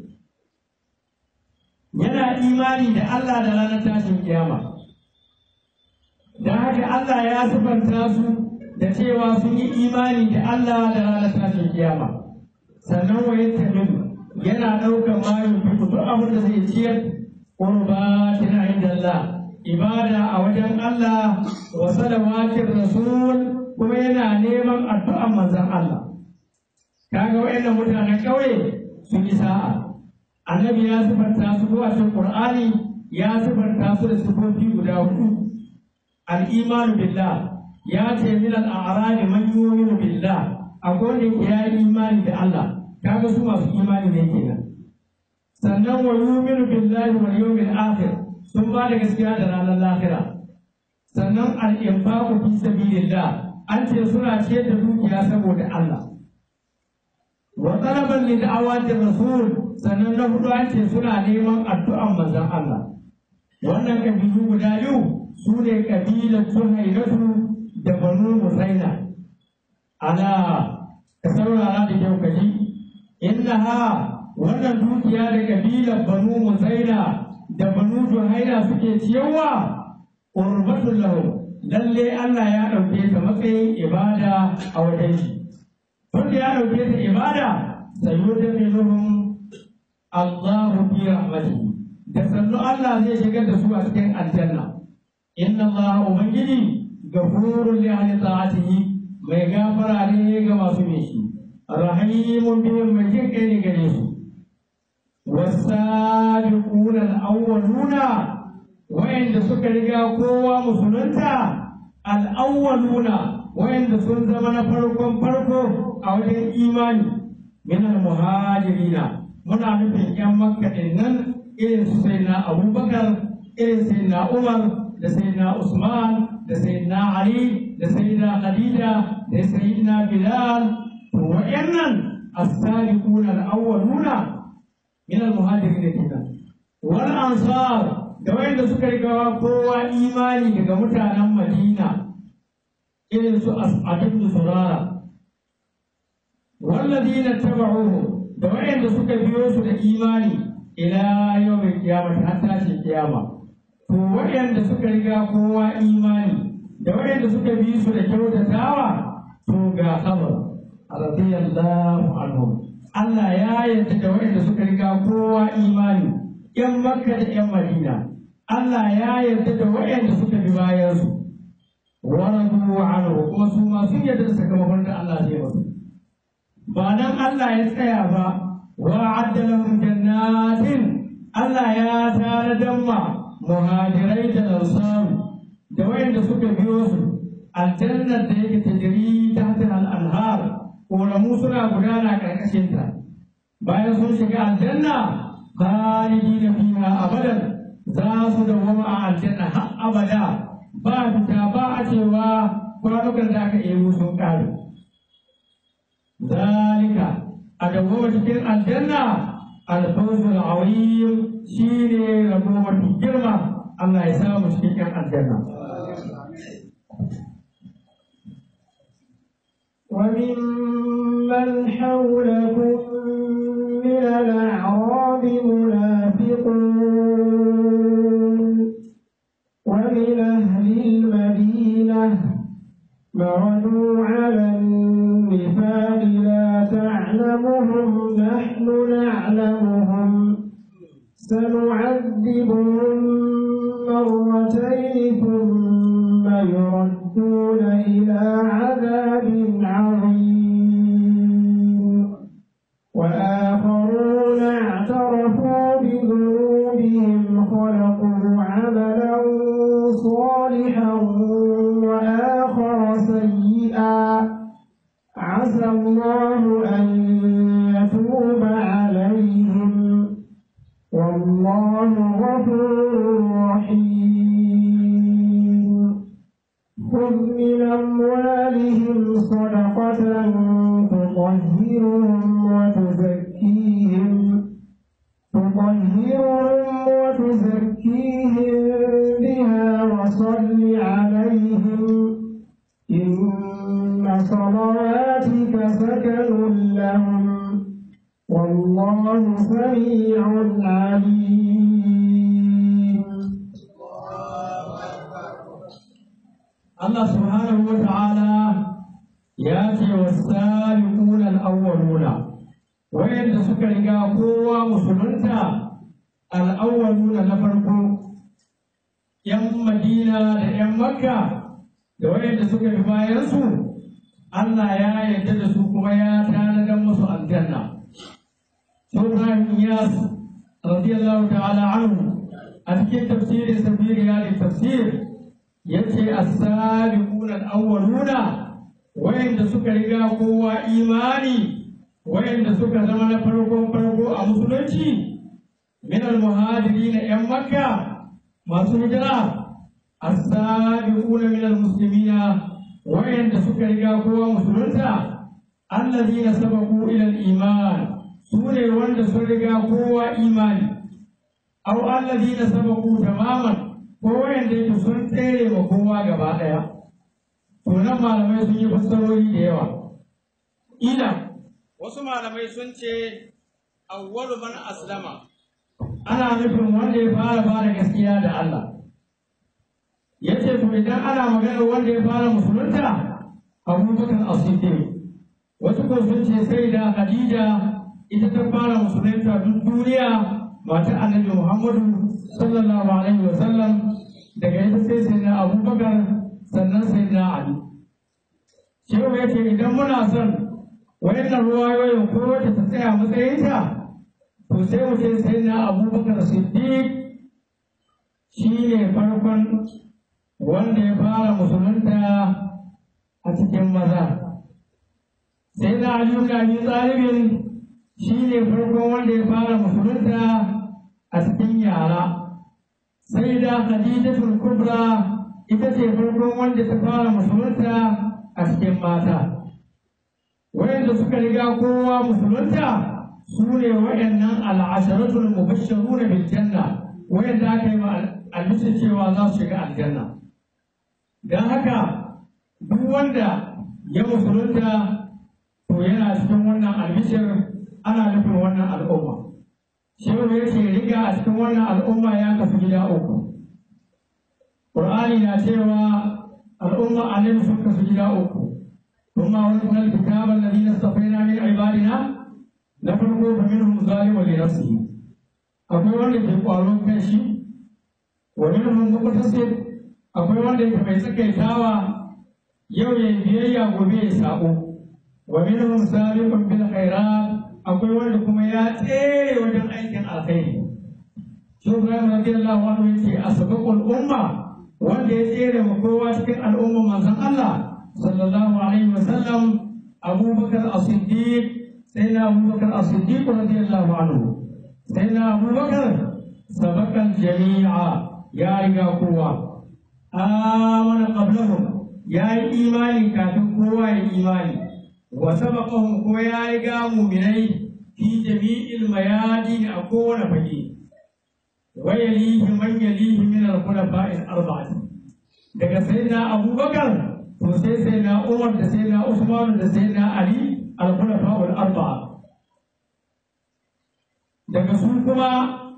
yana imani da Allah da ranar tashin kiyama da haka Allah ya sifanta su da cewa sun yi imani da Allah da ranar tashin kiyama sannan wa yattamin yana ɗaukar mayu fi duk abin da zai ciyar qurbatin inda Allah ibada a wajen Allah wa salawatir rasul kuma yana neman addu'an manzon Allah kaga wayannan mutanen ƙauye sun yi sa'a annabi ya sifanta su zuwa cikin qur'ani ya sifanta su da sifofi guda hudu al-imanu billah ya ce min al-a'rab man yu'minu billah akwai wanda ya yi imani da Allah kaga su masu imani ne kenan sannan wa yu'minu billahi wal yawmil akhir sun ba da gaskiya da ranar lahira sannan al-infaqu fi sabilillah an ce suna ciyar da dukiya saboda Allah wa talaban li da'awati rasul sannan na hudu an ce suna neman addu'an manzon Allah wannan kabilu guda biyu su ne kabilar Suhailatu da Banu Musaina ala ka saurara da kyau ka ji innaha wannan dukiya da kabilar Banu Musaina da Banu Juhaina suke ciyarwa qurbatul lahu lalle Allah ya dauke ta matsayin ibada a wajen shi tunda ya dauke ta ibada sayyidatuhum Allahu fi rahmatihi da sannu Allah zai shigar da su a cikin aljanna inna Allah ubangiji gafurun li ahli ta'atihi mai gafara ne ga masu bin shi rahimun bihim mai jin kai ne gare su wasabiquna al-awwaluna wa'anda suka riga kowa musulunta al-awwaluna wa'anda sun zama na farkon farko a wajen imani min al-muhajirina muna nufin yan makka din nan irin su sayyidina abubakar irin sayyidina umar da sayyidina usman da sayyidina ali da sayyidina khadija da sayyidina bilal to wa'annan as-sabiquna al-awwaluna min al-muhajirin kenan wal ansar da wanda suka riga kowa imani daga mutanen madina irin su as'adun surara والذين اتبعوه da wayanda suka biyo su da imani ila yawmin qiyamah har tashin kiyama to wayanda suka riga kowa imani da wayanda suka bi su da kyautatawa to ga khabar radiyallahu anhum Allah ya yarda da wayanda suka riga kowa imani yan Makka da yan Madina Allah ya yarda da wayanda suka bi bayan su wa radu anhu kuma su ma sun yarda da sakamakon da Allah zai musu ba nan Allah ya tsaya ba wa'adda lahum jannatin Allah ya tare ma muhajirai da ansaru da wayanda suka biyo su aljannar da yake tajiri ta hatar al'anhar ƙoramu suna gudana ƙarƙashinta bayan sun shiga aljanna khalidi na fiha abadan za su dawwama a aljanna har abada ba fita ba a cewa kwanukan da aka ebo sun ƙare zalika a dawwama cikin aljanna alfawzul azim shine rabo mafi girma Allah ya samu cikin ƴan aljanna وممن حولكم من الأعراب منافقون ومن أهل المدينة مردوا على النفاق لا تعلمهم نحن نعلمهم سنعذبهم مرتين ثم يردون إلى عذاب عظيم وآخرون اعترفوا بذنوبهم خلقوا عملا صالحا وآخر سيئا عسى الله أن يتوب عليهم والله غفور رحيم خذ من أموالهم صدقة تطهرهم وتزكيهم تطهرهم وتزكيهم بها وصل عليهم إن صلواتك سكن لهم والله سميع عليم Allah subhanahu wa ta'ala ya ce wa sabiquna al-awwaluna wayanda suka riga kowa musulunta al-awwaluna na farko yan Madina da yan Makka da wayanda suka bi bayan su Allah ya yarda da su kuma ya tanadar musu aljanna Ibrahim Iyas radiyallahu ta'ala anhu a cikin tafsirin sabiri ya tafsir yace as-sabiquna al-awwaluna wayanda suka riga kowa imani wayanda suka zama na farkon farko a musulunci min al-muhajirin yan makka masu hijira as-sabiquna min al-muslimina wayanda suka riga kowa musulunta allazina sabaqu ila al-iman sune wanda sun riga kowa imani aw allazina sabaqu tamaman ko wayanda yake sun tsere wa kowa gaba ɗaya. To nan malamai sun yi fassarori da yawa. Ila wasu malamai sun ce awwalu man aslama ana nufin wanda ya fara fara gaskiya da Allah. Ya ce to idan ana maganar wanda ya fara musulunta abubakar as-siddiq wasu ko sun ce sai da Khadija ita ta fara musulunta duk duniya mata annabi Muhammadu sallallahu alaihi wa sallam daga ita sai sai na abubakar sannan sai na ali shehu ya ce idan muna son wayannan ruwayoyin ko wata ta tsaya matsayinta to sai mu ce sai na abubakar siddiq shi ne farkon wanda ya fara musulunta a cikin maza sai na ali ibn abi talibin shi ne farkon wanda ya fara musulunta a cikin yara sai da khadijatul kubra ita ce farkon wanda ta fara musulunta a cikin mata wayanda suka riga kowa musulunta su ne wayannan al'asharatul mubashshiruna bil janna wayanda aka yi albishir cewa za su shiga aljanna dan haka duk wanda ya musulunta to yana cikin wannan albishir ana nufin wannan al'umma shehu ya ce riga a cikin wannan al'umma ya kasu gida uku Qur'ani na cewa al'umma annabi sun kasu gida uku kuma wani kuma kitaba alladhina istafaina min ibadina na farko fa minhum zalimun li nafsihi akwai wanda ke kwaron kanshi wa minhum muqtasid akwai wanda ke mai tsakaitawa yau ya biyayya gobe ya sabo wa minhum sabiqun bil khairat akwai wanda kuma ya tsere wajen aikin alkhairi shi Ibrahim radiyallahu anhu yace asbaqul umma wanda ya tsere ma kowa cikin al'ummar manzon Allah sallallahu alaihi wasallam abubakar as-siddiq sai na abubakar as-siddiq radiyallahu anhu sai na abubakar sabakan jami'a ya riga kowa amana qablahum ya yi imani kafin kowa ya imani wa sabaqahum ko ya riga mu'minai fi jami'il mayadin a kowane fage wa yalihi man yalihi min al-khulafa'il arba'ati daga sayyidina abubakar to sai sayyidina umar da sayyidina usman da sayyidina ali al-khulafa'ul arba'a daga su kuma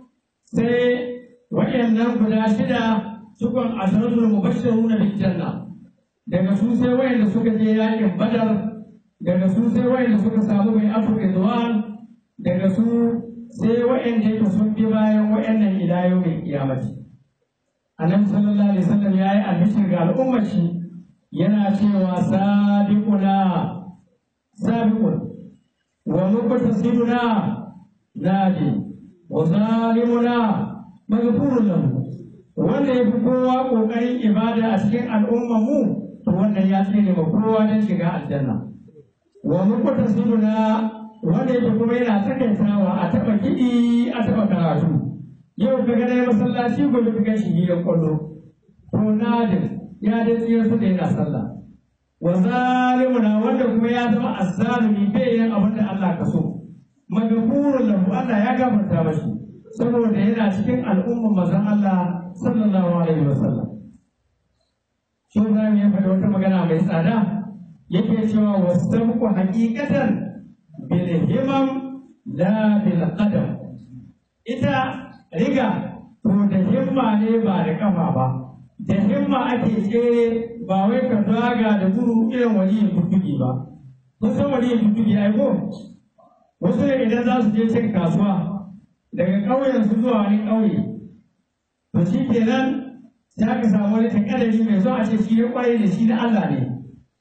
sai wayannan guda shida sukun asharatul mubashshiruna bil janna daga su sai wayanda suka je yakin badar daga su sai wayanda suka samu mai afu ridwan daga su sai wayanda yake sun bi bayan wayannan ila yawmin qiyamati annabi sallallahu alaihi wasallam yayi albishir ga al'ummar shi yana cewa sabiquna sabiqun wa muqtasiduna nadi wa zalimuna maghfurun lahu wanda ya fi kowa ƙoƙarin ibada a cikin al'ummar mu to wannan ya tsere ma kowa don shiga aljanna wa mukuta sununa wanda yake kuma yana takaitawa a taɓa kiɗi a taɓa karatu yau ka gane masallaci gobe ka gashi gidan kwallo to nadin ya dai tsira su da yana sallah wa zalimuna wanda kuma ya zama azzalumi bai yin abin da Allah ka so magafurun lahu Allah ya gafarta mashi saboda yana cikin al'ummar manzon Allah sallallahu alaihi wa sallam shi Ibrahim ya faɗi wata magana mai tsada yake cewa wasabqu haqiqatan bil himam la bil qadam ita riga to da himma ne ba da kafa ba da himma ake tsere ba wai ka daga da gudu irin waliyin tuttuki ba kun san waliyin tuttuki ai ko wasu ne idan za su je cin kasuwa daga ƙauyen su zuwa wani ƙauye to shi kenan sai aka samu wani takadari mai zuwa ce shi ya kwaye da shi na Allah ne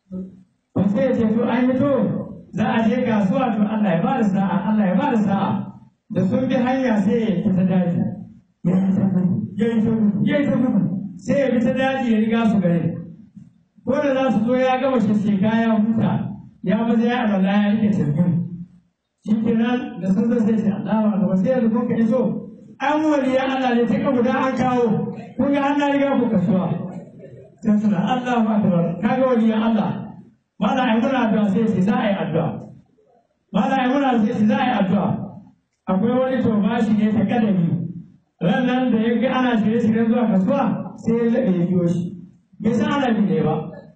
to sai ya ce to an yi to za a je kasuwa to Allah ya bada sa'a Allah ya bada sa'a da sun bi hanya sai ya fita daji ya yi ta gudu ya yi ta gudu ya yi ta gudu sai ya bi ta daji ya riga su gare ko da za su zo ya gama shi kaya huta ya maza ya alwala ya rike tarbiyyar shi kenan da sun zo sai ce Allah wa akbar sai yanzu kun ka iso an waliya Allah ne take guda an kawo kun ga an na riga ku kasuwa sai suna Allah wa akbar kaga waliya Allah mala ai muna addu'a sai ce za a yi addu'a mala ai muna sai ce za a yi addu'a akwai wani to bashi ne ta kadami ran nan da ya ga ana shirye shiryen zuwa kasuwa sai ya laɓe ya biyo shi bai san ana bi ne ba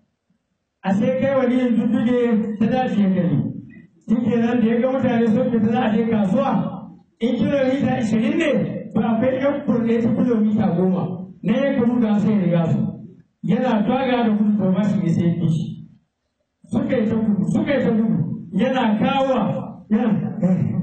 a sai kai waliyin dudduge ta dace ya gani shi kenan da ya ga mutane sun fita za a je kasuwa in kilomita ashirin ne ba akwai yan kurne ta kilomita goma na ya kamu da sai riga su yana twaga da gudu to ba shi ne sai bi shi suka yi ta gudu suka yi ta gudu yana kawo yana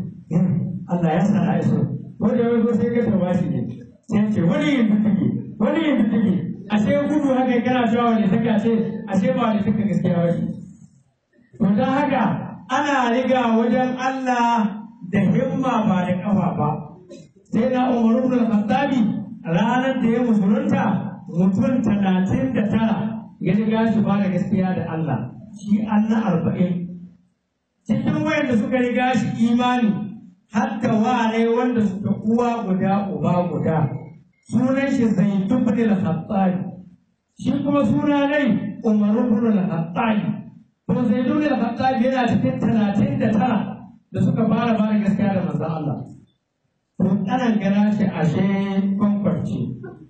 Allah ya sa a iso wanda ya zo sai ga ta ba shi ne sai ce wani yin dudduge wani yin dudduge ashe gudu haka kana cewa wani taka ce ashe ba wani taka gaskiya ba shi to don haka ana riga wajen Allah da himma ba da kafa ba sai na Umar ibn al-Khattabi ranar da ya musulunta mutum talatin da tara ya riga shi ba da gaskiya da Allah shi an na arba'in cikin wayanda suka riga shi imani hatta wane wanda suka uwa guda uba guda sunan shi Zaid ibn al-Khattabi shi kuma suna nai Umar ibn al-Khattabi to Zaid ibn al-Khattabi yana cikin talatin da tara da suka fara ba da gaskiya da manzon Allah to kanan gana shi ashe kwankwarci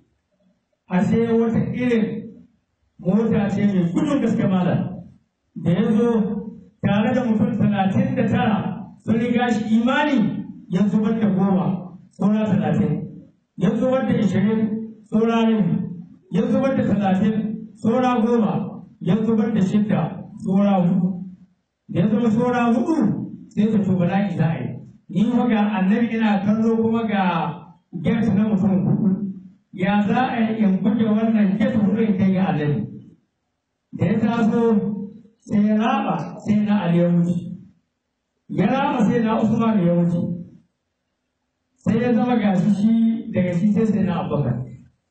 ashe wata irin mota ce mai gudun gaske malam da ya zo tare da mutum talatin da tara sun riga shi imani ya zubar da goma saura talatin ya zubar da ishirin saura rabi ya zubar da talatin saura goma ya zubar da shidda saura hudu da ya zama saura hudu sai ta to bala'i za a yi ni kuma ga annabi ina kallo kuma ga get na mutum hudu ya za a yi in buge wannan get hudu in kai ga annabi da ya taso sai ya raba sai na Ali ya wuce ya raba sai na Usman ya wuce sai ya zama gashi shi daga shi sai sai na Abubakar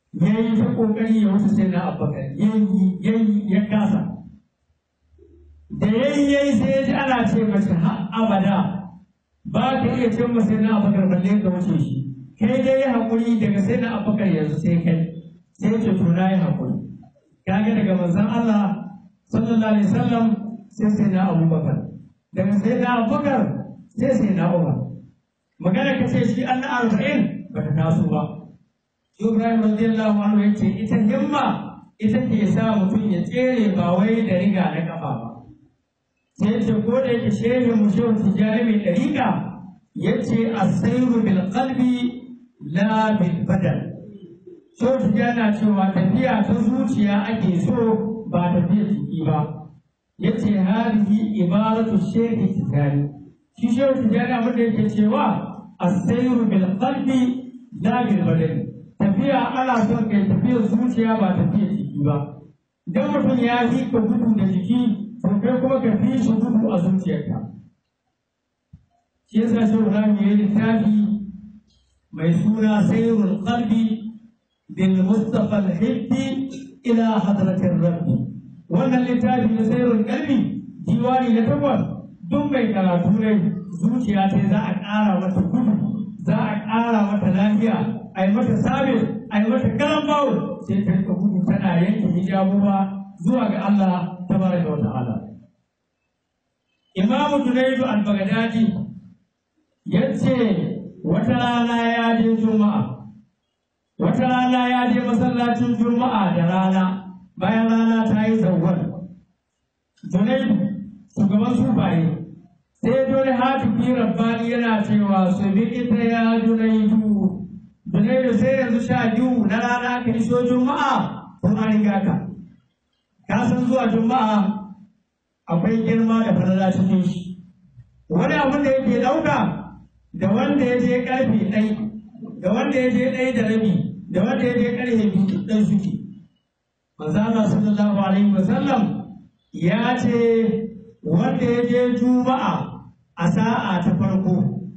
ya yi ta ƙoƙari ya wuce sai na abubakar yayi yayi ya kasa da yayi yayi sai ya ji ana ce mace har abada ba ka iya cin sai na abubakar balle ka wuce shi kai dai yi haƙuri daga sai na abubakar yanzu sai kai sai ya ce to na yi haƙuri kaga daga manzon Allah sallallahu alaihi wasallam sai sai na abubakar daga sai na abubakar sai sai na umar magana ka ce shi an na arba'in ba ta taso ba Ibrahim radiyallahu anhu ya ce ita himma ita ke sa mutum ya tsere ba wai da riga na kafa ba sai ce ko da yake shehin mu shehu tijjani mai ɗariƙa ya ce asairu bil qalbi la bil badal shehu tijjani na cewa tafiya ta zuciya ake so ba tafiya jiki ba ya ce hadihi ibaratu shehi tijjani shi shehu tijjani abin da yake cewa asairu bil qalbi la bil badal tafiya ana son kai tafiyar zuciya ba tafiyar jiki ba idan mutum ya fi ka gudu da jiki to kai kuma ka fi shi gudu a zuciyarka shi yasa shi Ibrahim ya yi littafi mai suna sayrul qalbi bil mustafa al-hibbi ila hadratir rabbi wannan littafi na sayrul qalbi diwani na takwas duk mai karatu ne zuciya ce za a ƙara mata gudu za a ƙara mata lafiya a yi mata sabis a yi mata karan bawul sai ta rika gudu tana yanke hijabuwa zuwa ga Allah tabaraka wa ta'ala Imam Junaidu al-Baghdadi yace wata rana ya je Juma'a wata rana ya je masallacin Juma'a da rana bayan rana ta yi zawwal Junaidu shugaban sufaye sai dole hatifi rabbani yana cewa su bi ita ya Junaidu Junaidu sai yanzu sha biyu na rana ka iso Juma'a kun an riga ka ka san zuwa Juma'a akwai girma da falala cikin shi wani abin da yake ɗauka da wanda ya je ƙarfe ɗai da wanda ya je ɗai da rabi da wanda ya je ƙarfe biyu ɗan suke manzo Allah sallallahu alaihi wasallam ya ce wanda ya je juma'a a sa'a ta farko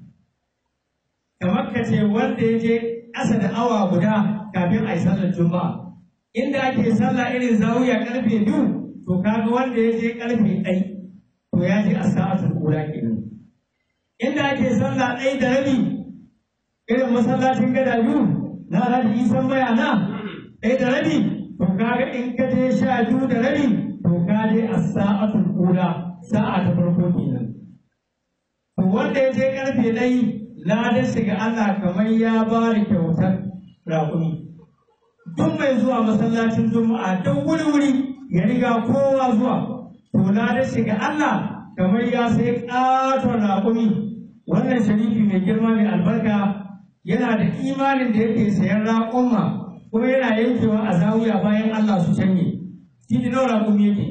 kamar ka ce wanda ya je ƙasa da awa guda kafin a yi sallar juma'a inda ake sallah irin zawiya ƙarfe biyu to kaga wanda ya je karfe ɗai to ya je a sa'atul ula kenan inda ake sallah ɗai da rabi irin masallacin gada biyu na alhaji isan bayana ɗai da rabi to kaga in ka je sha biyu da rabi to ka je a sa'atul ula sa'a ta farko kenan to wanda ya je karfe ɗai ladan shiga Allah kamar ya ba da kyautar raƙumi duk mai zuwa masallacin juma'a don wuri-wuri ya riga kowa zuwa to na da shiga Allah kamar ya sai ƙaton raƙumi wannan sharifi mai girma mai albarka yana da imanin da yake sayan raƙumma kuma yana yankewa a zawiya bayan Allah su canye shi da nawa raƙumi yake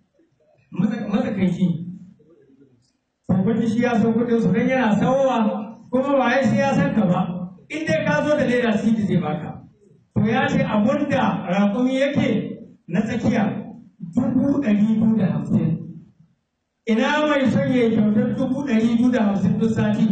matsakaici to shi ya san kuɗin su dan yana sawowa kuma ba ya sai ya san ka ba in dai ka zo da leda siti zai baka to ya ce abunda raƙumi yake na tsakiya dubu ɗari biyu da hamsin ina mai son ya kyautar dubu ɗari biyu da hamsin duk sati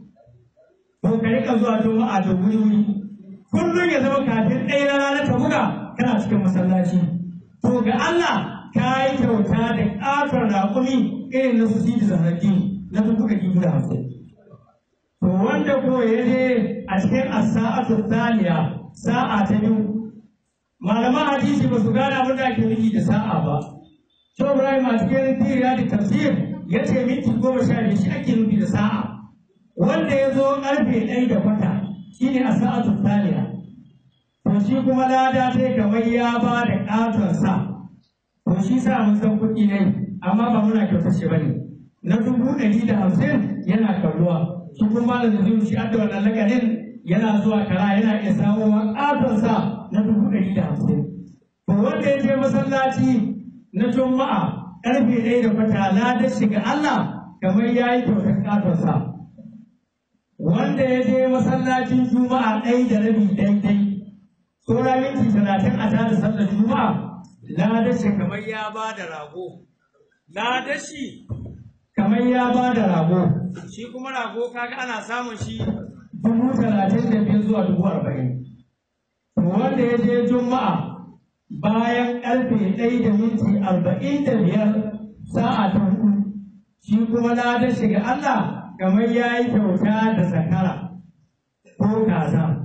to ka rika zuwa juma'a da wuri wuri kullum ya zama kafin ɗaya na rana ta buga kana cikin masallaci to ga Allah ka yi kyauta da ƙaton raƙumi irin na su sidi zaharki na dubu ɗari biyu da hamsin to wanda ko ya je a cikin as-sa'atu thaniya sa'a ta biyu malaman hadisi ba su gane abin da ake nufi da sa'a ba. Shi Ibrahim a cikin tiriya da tafsir ya ce minti goma sha biyu shi ake nufi da sa'a. Wanda ya zo ƙarfe ɗaya da kwata shi ne a sa'atu taliya. To shi kuma lada sai kamar ya ba da ƙaton sa. To shi sa mun san kuɗi ne amma ba muna kyautar shi ba ne. Na dubu ɗari da hamsin yana kalluwa. Shi kuma malam da zai shi adda wannan lakanin yana zuwa kara yana iya samuwa ƙaton sa na dubu ɗari da hamsin. To wanda ya je masallaci na Juma'a ƙarfe ɗaya da kwata ladar shiga Allah kamar ya yi kyautar ƙatonsa. Wanda ya je masallacin Juma'a ɗaya da rabi daidai, tsora minti talatin a tada sallar Juma'a ladar shi kamar ya ba da rago. Ladar shi kamar ya ba da rago. Shi kuma rago kaga ana samun shi dubu talatin da biyar zuwa dubu arba'in. wanda ya je juma'a bayan karfe ɗaya da minti arba'in da biyar sa'a ta hudu shi kuma na da shiga Allah kamar ya yi kyauta da zakara ko kaza.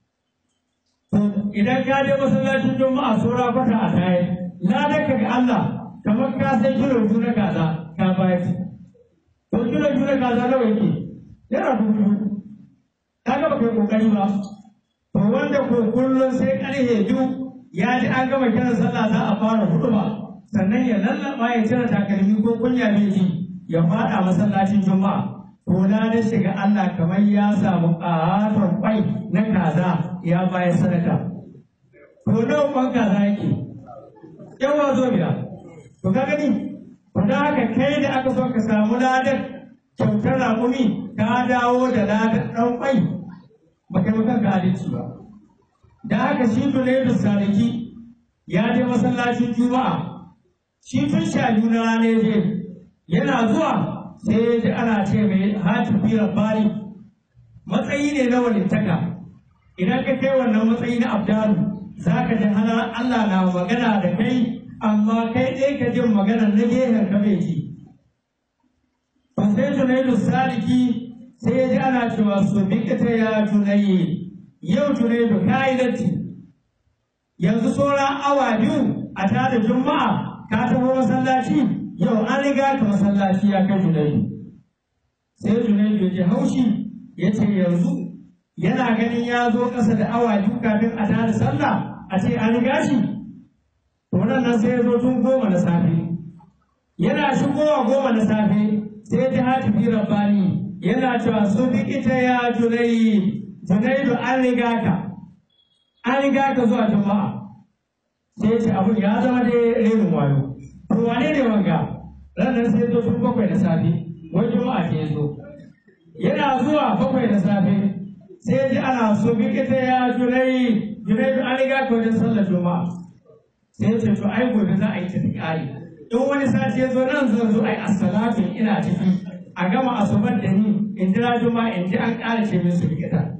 To idan ka je masallacin juma'a sura kwata a tayi na da ga Allah kamar ka san kilo biyu na kaza ka bayar. To kilo biyu na kaza nawa yake? Yana dubu ka ga baka yi kokari ba. To wanda ko kullum sai karfe biyu ya ji an gama kiran sallah za a fara hudu ba sannan ya lallaba ya cire takalmi ko kunya bai ji ya fada masallacin juma'a to na da shiga Allah kamar ya samu ƙaton kwai na kaza ya bayar sadaka to nawa kwan kaza yake yawa zo biya to ka gani to da haka kai da aka so ka samu ladan kyautar raƙumi ka dawo da ladan ɗan kwai ba kai maka ga adalci ba da haka shi Junaidu Saliki ya je masallacin Juma'a shi tun sha biyu na rana ya je yana zuwa sai ya ji ana ce mai hatifi rabbani matsayi ne na walittaka idan ka kai wannan matsayi na abdalu za ka ji hana Allah na magana da kai amma kai ɗaya ka jin magana na gehen ka bai ji to sai Junaidu Saliki sai ya ji ana cewa su bikita ya Junaidu yau Junaidu ka yi datti yanzu sauran awa biyu a tada juma'a ka taho masallaci yau an riga ka masallaci ya kai Junaidu sai Junaidu ya ji haushi ya ce yanzu yana ganin ya zo ƙasa da awa biyu kafin a tada sallah a ce an riga shi to nan sai ya zo tun goma na safe yana shigowa goma na safe sai ya ji hatifi rabbani yana cewa su bi ita ya Junaidu Junaidu an riga ka, an riga ka zuwa juma'a. Sai ce abun ya zama dai renin wayo. To wane ne wanga? Ranar sai zo tun bakwai da safe, wai juma'a ke zo. Yana zuwa bakwai da safe, sai ji ana so bi ita ya Junai, Junaidu an riga ka wajen sallar juma'a. Sai ce to ai gobe za a yi tafi ƙari. In wani sati ya zo nan zan zo ai assalatu ina ciki. A gama asubar da ni in jira juma'a in ji an ƙara ce min su bi ita.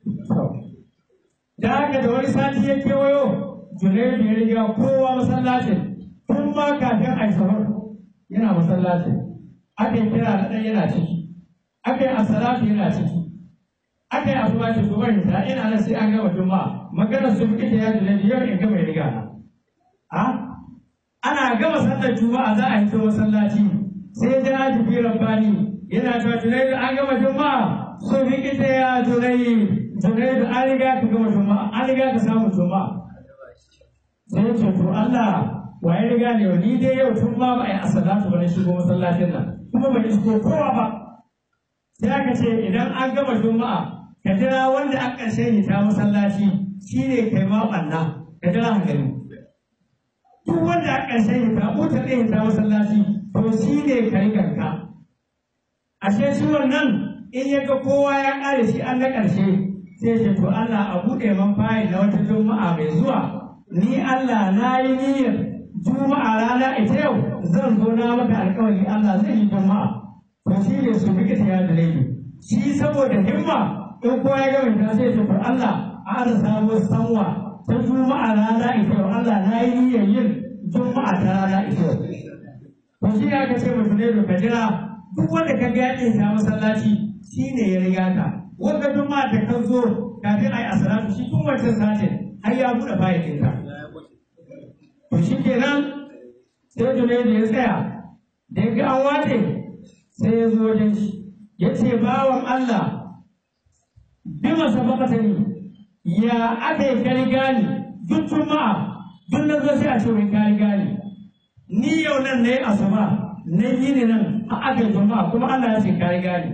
Da haka da wani sati ya kewayo, Junaidu ya riga kowa masallacin tun ma kafin a yi sahur yana masallacin. Aka yi kira na ɗan yana ciki, aka yi asalatu yana ciki, aka yi asuba ce kuma hita ina nan sai an gama juma'a magana su fi ita ya Junaidu yau in gama ya riga na. A? Ana gama sallar juma'a za a hito masallaci sai ya ji fi rabbani yana cewa Junaidu an gama juma'a su fi ita ya Junaidu. Junaidu an riga ka gama juma'a an riga ka samu juma'a sai ce to Allah wa ya riga ne ni dai yau tun ma ba a yi asalatu ba na shigo masallacin nan kuma bai isko kowa ba sai aka ce idan an gama juma'a ka jira wanda a ƙarshen hita masallaci shine kai ma ɓanna ka jira hankali duk wanda a ƙarshen hita mutar ɗaya hita masallaci to shine kai ganka ashe shi wannan in ya ga kowa ya ƙare shi an na ƙarshe sai ce to Allah a buɗe man fayil na wata juma'a mai zuwa ni Allah na yi niyyar juma'a rana ita yau zan zo na maka alƙawari Allah zai yi juma'a to shi ne su bi ta ya da shi saboda himma in kowa ya gama ta sai ce to Allah a da samu sanwa ta juma'a rana ita yau Allah na yi niyyar yin juma'a ta rana ita yau to shi ne aka ce mutum ne ka jira duk wanda ka ga ya ta masallaci shi ne ya riga ka wanda juma'a da ka zo kafin a yi asalatu shi tun wancan satin har ya buɗe bayan ɗinka. To shi kenan sai Junaidu ya tsaya da ya ga an wace sai ya zo wajen shi ya ce bawan Allah bi masa bakata ne ya aka yi kari gani duk juma'a duk na zo sai a ce wai kari gani ni yau nan na yi asuba na yi ne nan a aka juma'a kuma Allah ya ce kari gani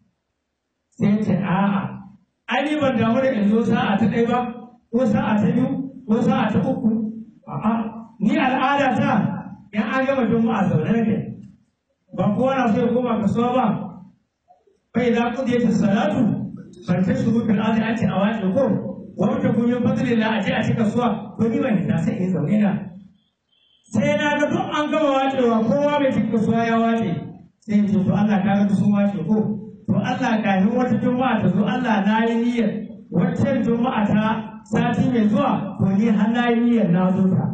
sai ce a'a ai ni ban damu da in zo sa'a ta ɗaya ba ko sa'a ta biyu ko sa'a ta uku a'a ni al'ada ta in an gama juma'a zaune nake ba kowa na so ya koma kasuwa ba bai za ku je ta salatu ban ta shuru fil ardi an ce a wace ko wanda kun yi fadli la a je a ci kasuwa to ni ban ta sai in zaune na sai na ga duk an gama wacewa kowa bai ci kasuwa ya wace sai in ce to Allah ka ga sun wace ko to Allah kafin wata juma'a ta zo Allah na yi niyyar waccan juma'a ta sati mai zuwa to ni har na yi niyyar na zo ta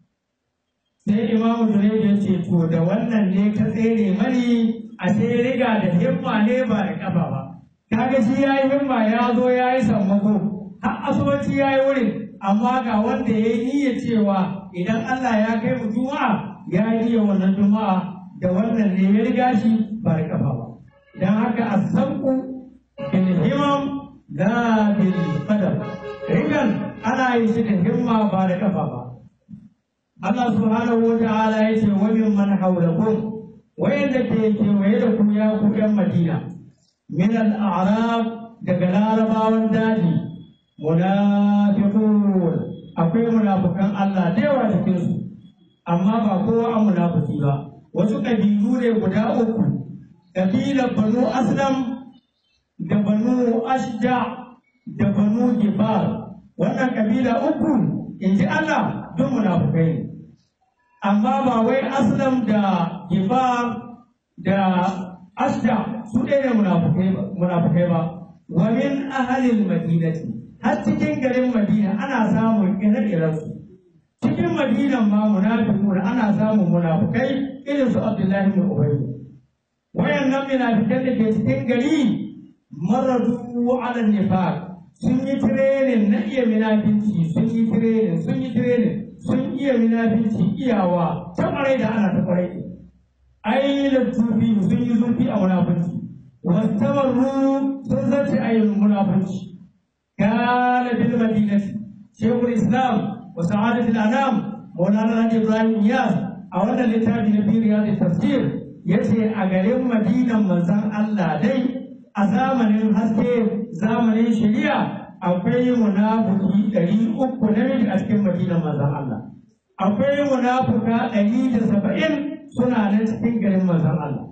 sai imamu Junaidu ya ce to da wannan ne ka tsere mani a sai riga da himma ne ba da kafa ba kaga shi ya yi himma ya zo ya yi sammako har asubanci ya yi wurin amma ga wanda ya yi niyyar cewa idan Allah ya kai mu juma'a ya yi niyyar wannan juma'a da wannan ne ya riga shi ba da kafa ba dan haka asabu bil himam la bil qadam rigan ana yi shi da himma ba da kafa ba Allah subhanahu wa ta'ala ya ce wa min man hawlakum wayanda ke kewaye da ku ya ku yan Madina min al-a'rab daga larabawan daji munafiqun akwai munafukan Allah da yawa cikin su amma ba kowa an munafiki ba wasu kabilu ne guda uku kabilar banu aslam da banu ashja da banu gifar wannan kabila uku in ji Allah duk munafukai ne amma ba wai aslam da gifar da ashja su ɗaya ne munafukai ba wa min ahalil madinati har cikin garin madina ana samun ire-iren su cikin madinan ma munafiqun ana samun munafukai irin su abdullahi bin ubay wayannan munafikan da ke cikin gari maradu ala nifaq sun yi training na iya munafinci sun yi training sun yi training sun iya munafinci iyawa ta kwarai da ana ta kwarai ai tufi sun yi zurfi a munafinci wastamarru sun zace ayin munafinci كان بالمدينة شيخ الإسلام وسعادة الأنام مولانا الحاج إبراهيم نياس أولا لتابع في رياض التفسير yace a garin madinan manzon Allah dai a zamanin haske zamanin shari'a akwai munafiki ɗari uku na a cikin madinan manzon Allah akwai munafuka ɗari da saba'in suna nan cikin garin manzon Allah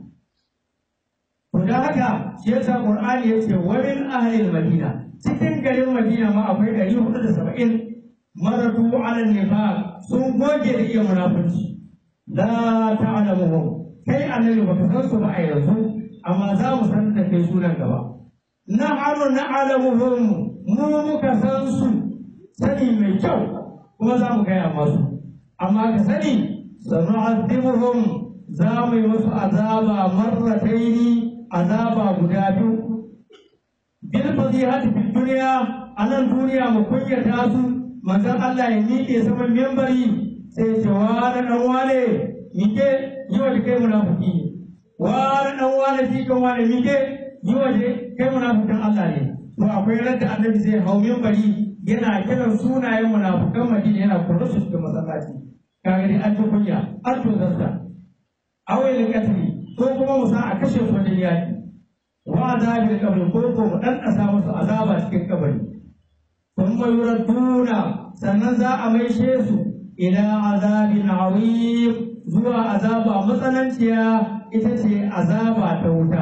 to da haka shi yasa Qur'ani yace wa min ahlil madina cikin garin Madina ma akwai ɗari hudu da saba'in maratu ala nifaq sun goge da iya munafunci la ta'lamuhum kai annabi baka san su ba a yanzu amma za mu san da kai sunan gaba na'amu na'lamuhum mu muka san su sani mai kyau kuma za mu gaya masu amma ka sani sanu'azibuhum za mu yi musu azaba marrataini azaba guda biyu bil fadihati fid dunya anan duniya mu kunyata su manzon Allah ya miƙe saman membari sai ce wa da dan wane mike yi wa kai munafiki wa da dan wane shi kan wane mike yi wa kai munafikin Allah ne to akwai ran da annabi zai hau membari yana kiran sunayen munafikan Madina yana kula su cikin masallaci kaga dai an ji kunya an to zarta awai katri ko kuma musa a kashe su wajen yaki wa azabil qabr ko ko mu dan asa musu azaba cikin kabari thumma yuraduna sannan za a maishe su ila azabin azim zuwa azaba matsananciya ita ce azaba ta wuta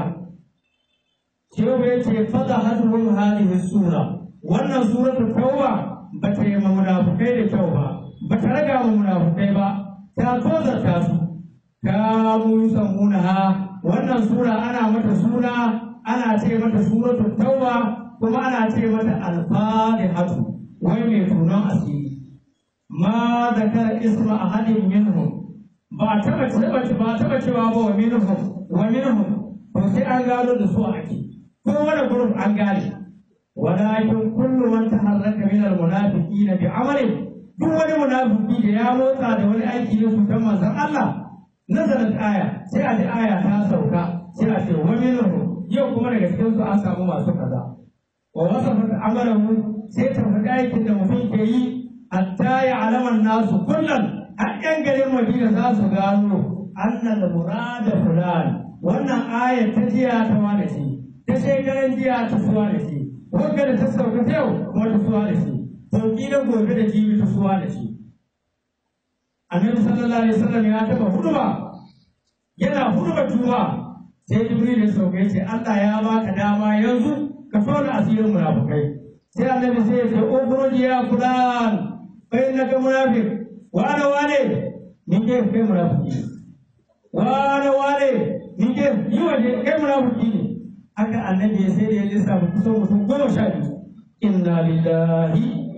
shehu ya ce fada hadhum hadhihi sura wannan suratu tauba ba ta yi ma munafukai da kyau ba ba ta raga ma munafukai ba ta tozarta su kanu yusammunaha wannan sura ana mata suna ana ce mata suratul tauba kuma ana ce mata al-fatihatu wai mai tunan asiri ma zakara isma ahadin minhum ba taba taba ba taba cewa ba wa minhum wa minhum to sai an gano da su ake ko wani group an gane walakin kullu man taharraka min al-munafiqina bi amalin duk wani munafiki da ya motsa da wani aiki na cutar manzon Allah nazarin aya sai a ji aya ta sauka sai a ce wa minhum yau kuma daga cikin su an samu masu kaza wa wasafat amalahu sai ta faɗi aikin da mutum ke yi hatta ya alaman nasu kullum har yan garin Madina za su gano annal murada fulan wannan aya ta jiya ta wani ce ta shekaran jiya ta suwa da shi wanda da ta sauka ta yau kuma ta suwa da shi to kila gobe da jibi ta suwa da shi annabi sallallahu alaihi wasallam ya taba huduba yana huduba juma'a sai jibril ya sauka yace Allah ya baka dama yanzu ka tona asirin munafikai sai annabi sai ya ce ukhruj ya fulan fa innaka munafiq wa ana wane ni ke kai munafiki wa ana wane ni ke yi waje kai munafiki ne haka annabi ya sai da ya lissafa kusan mutum goma sha biyu inna lillahi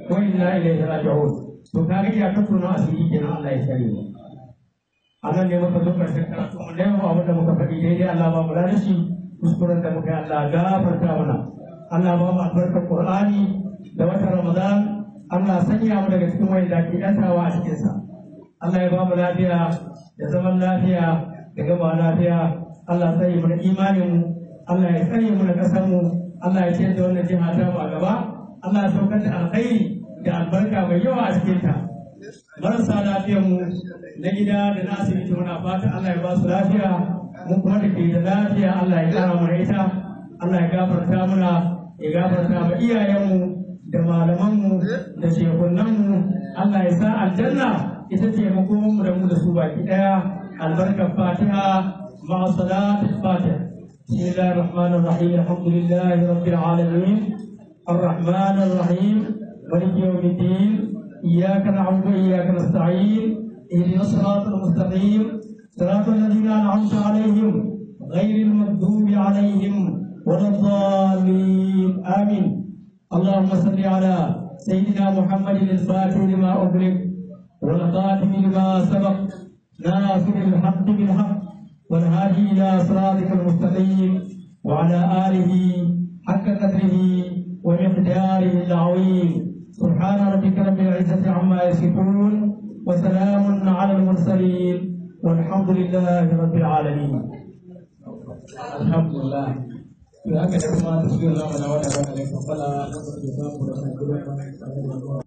wa inna ilaihi raji'un to kaga ya ta tuna asiri kenan Allah ya sani mu anan ne muka zo karshen karatu mu ne mu abin da muka faɗi daidai Allah ba mu da shi kuskuren da muka yi Allah gafarta mana Allah ba mu albarkar Qur'ani da watan Ramadan Allah sanya mu daga cikin wanda ke yantawa a cikin sa Allah ya ba mu lafiya da zaman lafiya da gaba lafiya Allah sai mu da imanin mu Allah ya tsare mu da kasar mu Allah ya ciyar da wannan jiha ta mu a gaba Allah ya saukar da alkhairi da albarka mai yawa a cikin ta marasa lafiyar mu na gida da na asibiti muna fata Allah ya ba su lafiya mu kuma da ke da lafiya Allah ya kara mana ita Allah ya gafarta muna ya gafarta ma iyayenmu da malamanmu da shekunanmu Allah ya sa aljanna ita ce makomanmu da mu da su baki daya albarkar fatiha ma'a salat fatiha بسم الله الرحمن الرحيم الحمد لله رب العالمين الرحمن الرحيم مالك يوم الدين إياك نعبد وإياك نستعين اهدنا الصراط المستقيم صراط الذين أنعمت عليهم غير المغضوب عليهم ولا الضالين آمين اللهم صل على سيدنا محمد الفاتح لما أغلق والخاتم لما سبق ناصر الحق بالحق والهادي إلى صراطك المستقيم وعلى آله حق قدره ومقداره العظيم سبحان ربك رب العزة عما يصفون وسلام على المرسلين والحمد لله رب العالمين الحمد لله da haka da kuma tafiyar zamanin wani ba da laifin fala